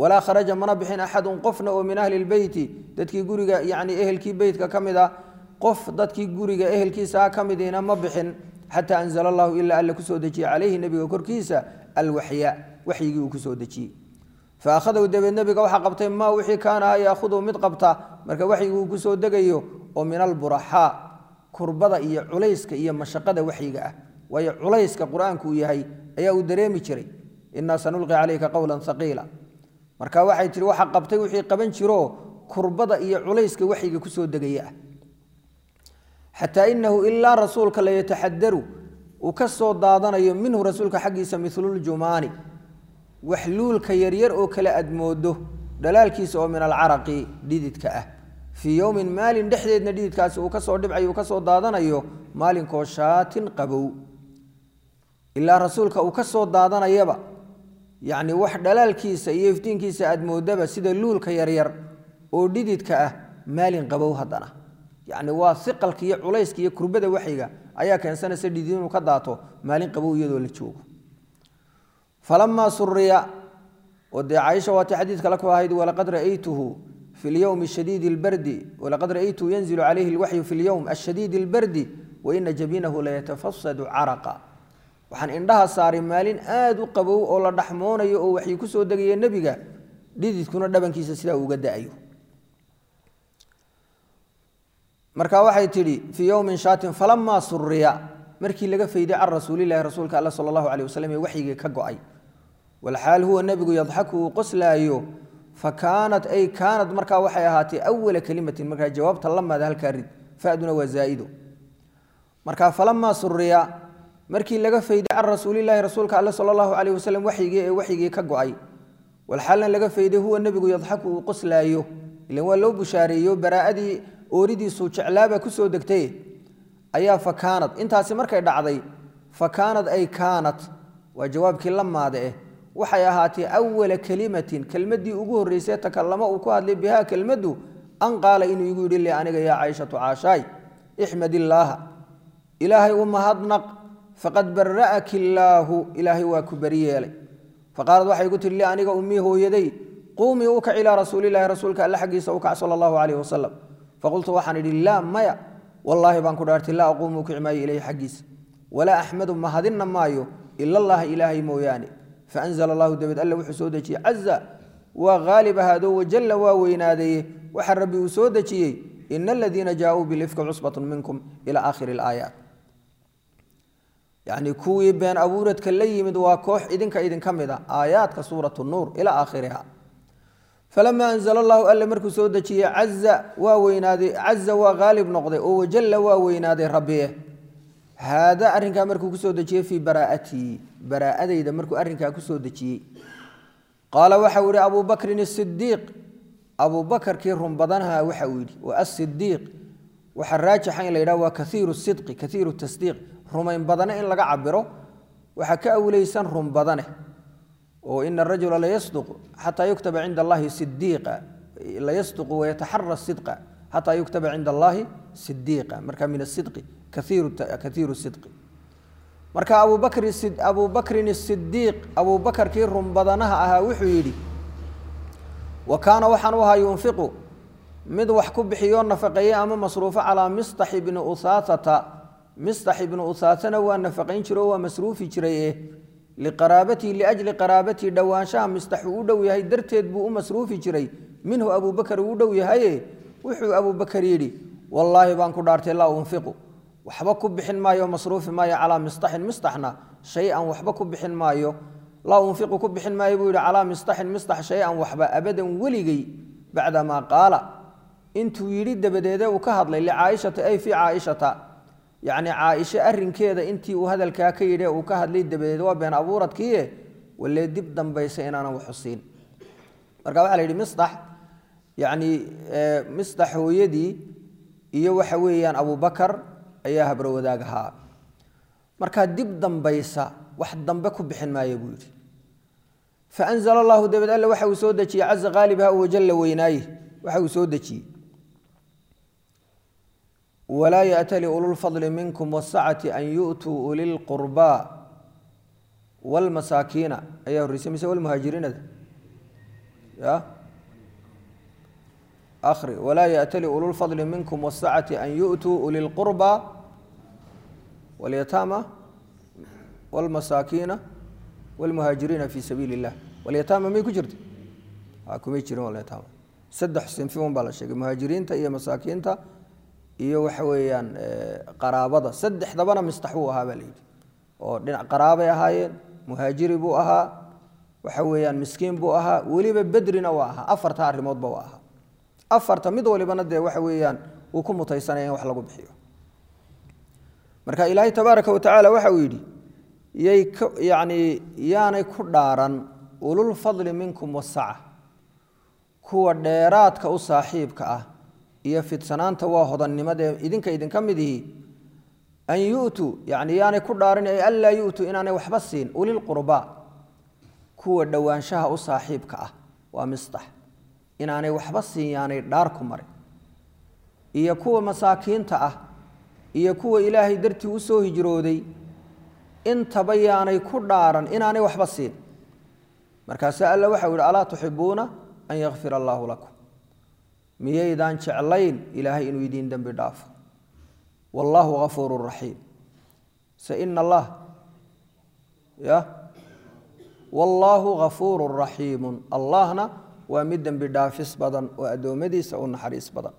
walaa kharaja mana bixin axadun qofna oo min ahli lbeyti dadkii guriga yani ehelkii beytka ka mid a qof dadkii guriga ehelkiisaa ka midiina ma bixin xataa anzala allahu ilaa alla kusoo dejiyey calayhi nebiga korkiisa alwaxya waxyigii uu kusoo dejiyey fa akhadahu dabeed nebiga waxaa qabtay maa wixii kaana ha yaakhuduhu mid qabta marka waxyigi uu kusoo degayo oo min alburaxaa kurbada iyo culayska iyo mashaqada waxyiga ah waayo culayska qur-aanku uu yahay ayaa uu dareemi jiray inaa sanulqi calayka qowlan haqiila marka waxay tihi waxa qabtay wixii qaban jiro kurbada iyo culayska waxyiga kusoo degaya ah xataa inahu ilaa rasuulka la yataxadaru uu ka soo daadanayo minhu rasuulka xaggiisa miluljumaani wax luulka yaryar oo kale aad moodo dhalaalkiisa oo min alcaraqi dhididka ah fii yowmin maalin dhexdeedna dhididkaasi uu kasoo dhibcayo uu kasoo daadanayo maalinkoo shaatin qabow ilaa rasuulka uu ka soo daadanayaba yacni wax dhalaalkiisa iyo iftiinkiisa aad moodaba sida luulka yaryar oo dhididka ah maalin qabow haddana yacni waa iqalka iyo culayska iyo kurbada waxyiga ayaa keensanaysa dhidid inuu ka daato maalin qabow iyadoo la joogo falamaa suriya oo dee caaisha waati xadiidka la ku ahayd walaqad ra'aytuhu fi lyowmi shadiidi lbardi walaqad ra'aytuhu yanzilu calayhi lwaxyu fi lyowm ashadiidi lbardi waina jabinahu layatafasadu caraqa waxaan indhaha saaray maalin aada u qabow oo la dhaxmoonayo oo waxyi ku soo degaya nebiga dhididkuna dhabankiisa sidaa uga da-ayo marka waxay tidhi fii yowmin shaatin falamaa suriya markii laga fayday can rasuulilahi rasuulka alla sala allahu caleyh wasalam ee waxyigii ka go-ay walxaal huwa nebigu yadxaku uu qoslaayo fa kaanat ay kaanad markaa waxay ahaatay awala kelimatin markaa jawaabta lamaada halkaa rid faduna waa zaa'ido marka falamaa suriya markii laga fayday can rasuulilaahi rasuulka alle sala allahu caleyh wasalam waxyigii ee waxyigii ka go-ay walxaalna laga fayday huwa nebigu yadxaku uu qoslaayo ilan waa loo bushaareeyo baraa'adii ooridiisuu jeclaaba kusoo degtay ayaa fa kaanad intaasi markay dhacday fa kaanad ay kaanat waa jawaabkii la maade eh waxay ahaatay awala kelimatin kelmaddii ugu horreysay takallamo uu ku hadlay bihaa kelmaddu an qaala inuu igu yidhi li aniga yaa cayshatu caashaay ixmad illaaha ilaahay u mahadnaq faqad bara'aki illaahu ilaahay waa ku beri yeelay faqaalad waxay igu tihi li aniga ummii hooyaday quumii u kac ilaa rasuulilahi rasuulka alle xaggiisa u kac sala allahu caleyh wasalam faqultu waxaan idhi laa maya wallaahi baan ku dhaartay laa aquumu kici maayo ilayhi xaggiisa walaa axmadu mahadinna maayo ila allaha ilaahay mooyaane faanzla allahu dabeed alle wuxuu soo dejiyey caza waa haalib ahaado wajalla waa weynaadeeye waxa rabbi uu soo dejiyey ina aladiina jaauu bilifki cusbatu minkum ila aakhiri alaayaat yacni kuwii been abuuradka la yimid waa koox idinka idinka mid a aayaadka suuratu nuur ilaa aakhiriha falamaa anzla allahu alle markuu soo dejiyey caza waa weynaaday caza waa haalib noqday oo wajalla waa weynaaday rabbiye haada arrinkaa markuu kusoo dejiyey fii baraa'atii baraa'adayda markuu arrinkaa kusoo dejiyey qaala waxa uu yihi abu bakrin asidiiq abu bakarkii run badanha waxa uu yidhi wa asidiiq waxaa raajixa in la yidhaha waa kaiiru sidqi kaiiru tasdiiq rumayn badane in laga cabiro waxaa ka awleysan run badane oo ina arajula layasduq xataa yuktaba cinda allahi sidiiqa layasduqu wayataxara sidqa xataa yuktaba cinda allahi sidiiqa marka min asidqi kaiiru sidqi marka abu bakrin asidiiq abu bakarkii run badanaha ahaa wuxuu yidhi wa kaana waxaan u ahaa yunfiqu mid wax ku bixiyo nafaqeeye ama masruufo calaa mistax ibni uhaasata mistax ibni uhaasana waa nafaqayn jiro waa masruufi jiray eh liqaraabatii liajli qaraabatii dhowaanshaha mistax uu u dhow yahay darteed buu u masruufi jiray minhu abubakar uu u dhow yahaye wuxuu abubakar yidhi wallaahi baan ku dhaartay laa unfiqu waxba ku bixin maayo masruufi maayo calaa mistaxin mistaxna shay-an waxba ku bixin maayo laa unfiqu ku bixin maayo buu yidhi calaa mistaxin mistax shay-an waxba abadan weligay bacdamaa qaala intuu yidhi dabadeede uu ka hadlay licaaishata ay fii caaishata yacni caaisho arrinkeeda intii uu hadalkaa ka yidhi uu ka hadlay dabadeed waa been abuuradkiie walee dib dambaysa inaanan waxusiin marka waxaa la yidhi mistax yacni mistax hooyadii iyo waxa weeyaan abubakar ayaa habro wadaag ahaa markaa dib dambaysa wax dambe ku bixin maaya buu yidhi faanzla allahu dabeed alle waxa uu soo dejiyey caza qaalibha wajalla weynaaye waxa uu soo dejiyey walaa yaأtali ululfadli minkum wالsacati an yu'tuu uli lqurbaa wاlmasaakiina ayaa horreysay mise wlmuhaajiriinada ya akri walaa yaأtali ululfadli minkum wالsacati an yu'tuu uli اlqurba wاlyataama wاlmasaakiina wاlmuhaajiriina fi sabiili اllah walyataama may ku jirta kumay jirin walyataama saddex sinfi un baa la sheegay muhaajiriinta iyo masaakiinta iyo waxa weeyaan qaraabada saddexdabana mistax buu ahaa baa la yidhi oo dhinac qaraabay ahaayeen muhaajiri buu ahaa waxa weeyaan miskiin buu ahaa weliba bedrina waa ahaa afarta arrimoodba waa ahaa afarta mid walibana dee waxa weeyaan uu ku mutaysanaya in wax lagu bixiyo marka ilaahay tabaaraka watacaala waxa uu yidhi yay yani yaanay ku dhaaran ululfadli minkum wasaca kuwa dheeraadka u saaxiibka ah iyo fidsanaanta waa hodannimadae idinka idinka mid ihi an yu'tuu yani yaanay ku dhaarin ay anlaa yu'tuu inaanay waxba siin ulilqurbaa kuwa dhowaanshaha u saaxiibka ah waa mistax inaanay waxba siin yaanay dhaar ku marin iyo kuwa masaakiinta ah iyo kuwa ilaahay dartii u soo hijrooday intaba yaanay ku dhaaran inaanay waxba siin markaase alla waxau yihi alaa tuxibuuna an yakfir allaahu lakum miyaydaan jeclayn ilaahay inuu idiin dembi dhaafo wallaahu gafuuru raxiim se ina allah ya wallaahu gafuuru raxiimun allahna waa mid dembi dhaafis badan oo addoommadiisa u naxariis badan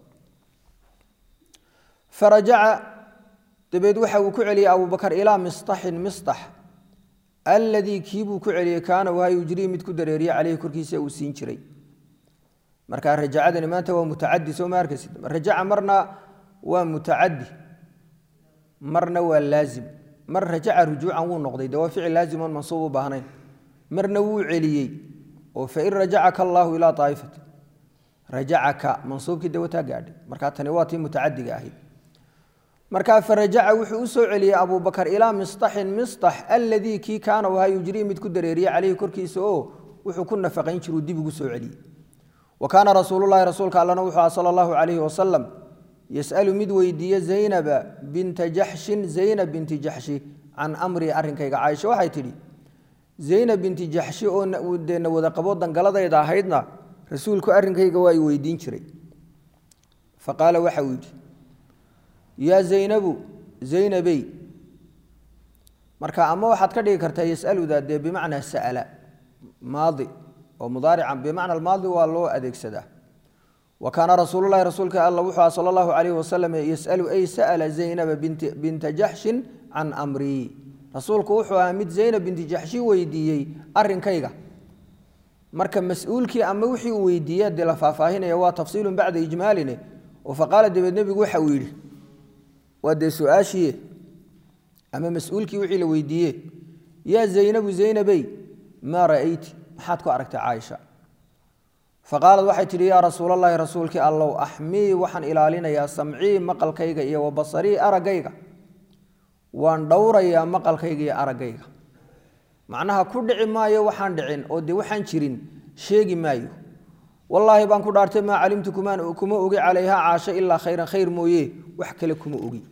farajaca dabeed waxa uu ku celiyey abubakar ilaa mistaxin mistax alladii kiibuu ku celiyey kaana waha yujrii mid ku dareeriye caleyhi korkiisa uu siin jiray marka rajacadani maanta waa mutacadi soo ma arkaysid rajaca marna waa mutacadi marna waa laazim mar rajaca rujuucan wuu noqday de waa ficil laazimoon mansuub u baahnayn marna wuu celiyey oo fain rajacaka allaahu ilaa aa'ifati rajacaka mansuubkii de wataa gaadhay markaa tani waa tii mutacadiga ahayd markaa farajaca wuxuu u soo celiyey abubakar ilaa mistaxin mistax alladii kii kaana wahaa yujrii mid ku dareeriye caleyhi korkiisa oo wuxuu ku nafaqayn jiruu dib ugu soo celiyey wa kaana rasuululahi rasuulka allana wuxuu aha sala allahu calayhi wasalam yas'alu mid weydiiye zaynaba binta jaxshin zaynab binti jaxshi can amrii arrinkayga caaisha waxay tidhi zaynab binti jaxshi oo dee na wada qabo dangaladayda ahaydna rasuulku arrinkayga waa i weydiin jiray fa qaala waxa uu yidhi yaa zaynabu zaynabey marka ama waxaad ka dhigi kartaa yasaluda dee bimacnaa sa'ala maadi oo mudaarican bimacna almaadi waa loo adeegsadaa wa kaana rasuululahi rasuulka alla wuxuu aha sala allahu calayhi wasalam yasalu ay sa'ala zaynaba binta jaxshin can amrii rasuulku wuxuu ahaa mid zaynab binti jaxshi weydiiyey arrinkayga marka mas-uulkii ama wixii uu weydiiya dee la faahfaahinaya waa tafsiilun bacda ijmaaline oo faqaala dabeed nebigu waxa uu yidhi waa dee su-aashiiye ama mas-uulkii wixii la weydiiye yaa zaynabu zaynabey maa ra'ayti maxaad ku aragtay caaisha faqaalad waxay tidhi yaa rasuulallaahi rasuulkii allow axmii waxaan ilaalinayaa samcii maqalkayga iyo wa basarii araggayga waan dhowrayaa maqalkayga iyo araggayga macnaha ku dhici maayo waxaan dhicin oo dee waxaan jirin sheegi maayo wallaahi baan ku dhaartay maa calimtu kumaan kuma ogi calayha caasho ilaa khayran khayr mooye wax kale kuma ogi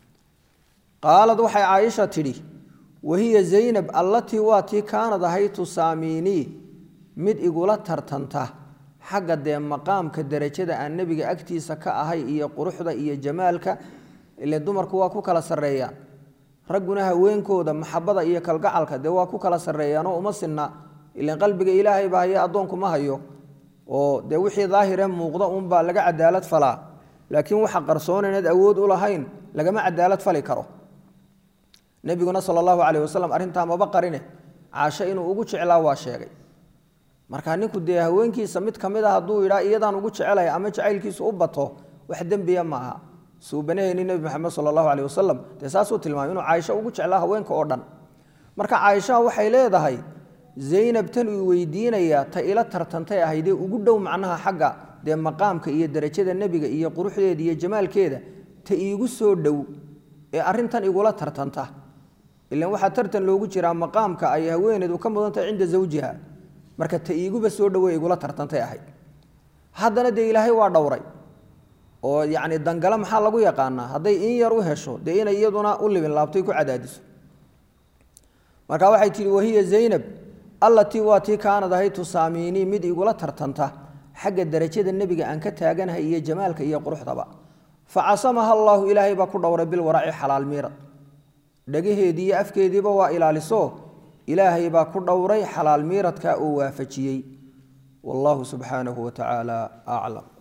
qaalad waxay caaisha tidhi wahiya zaynab allatii waa tii kaanad ahay tusaamiinii mid igula tartanta xagga dee maqaamka derajada aan nebiga agtiisa ka ahay iyo quruxda iyo jamaalka ile dumarku waa ku kala sarreeyaan ragguna haweenkooda maxabada iyo kalgacalka dee waa ku kala sarreeyaanoo uma sinna ilan qalbiga ilaahay baa haye addoonku ma hayo oo dee wixii daahire muuqda unbaa laga cadaalad falaa laakiin waxa qarsoon inaad awood u lahayn lagama cadaalad fali karo nebiguna sala allahu caleyh wasalam arrintaa maba qarine caasho inuu ugu jeclaa waa sheegay marka ninku dee haweenkiisa mid ka mid a hadduu yidhaa iyadaan ugu jecelaya ama jacaylkiisu u bato wax dembiya maaha suubanaheeni nebi maxamed sala allahu caleyh wasalam dee saasuu tilmaamay inuu caaisho ugu jeclaa haweenka oo dhan marka caaishaha waxay leedahay zaynab tan uu weydiinayaa ta ila tartantay ahaydee ugu dhow macnaha xagga dee maqaamka iyo derajada nebiga iyo quruxdeeda iyo jamaalkeeda ta iigu soo dhow ee arrintan igula tartanta ilan waxaa tartan loogu jiraa maqaamka ay haweeneedu ka mudan tahay cinda zawjiha marka ta iiguba soo dhowe igula tartantay ahayd haddana dee ilaahay waa dhowray oo yacni dangale maxaa lagu yaqaanaa hadday in yar u hesho dee inay iyaduna u libin laabtoy ku cadaadiso marka waxay tihi wahiya zaynab allatii waa tii kaanad ahayd tusaamiinii mid igula tartanta xagga darajada nebiga aan ka taaganahay iyo jamaalka iyo quruxdaba fa casamaha allaahu ilaahay baa ku dhowray bilwaraci xalaal miirad dhagaheedii iyo afkeediiba waa ilaaliso ilaahay baa ku dhowray xalaal miiradka uu waafajiyey wallahu subxaanahu wa tacaala aclam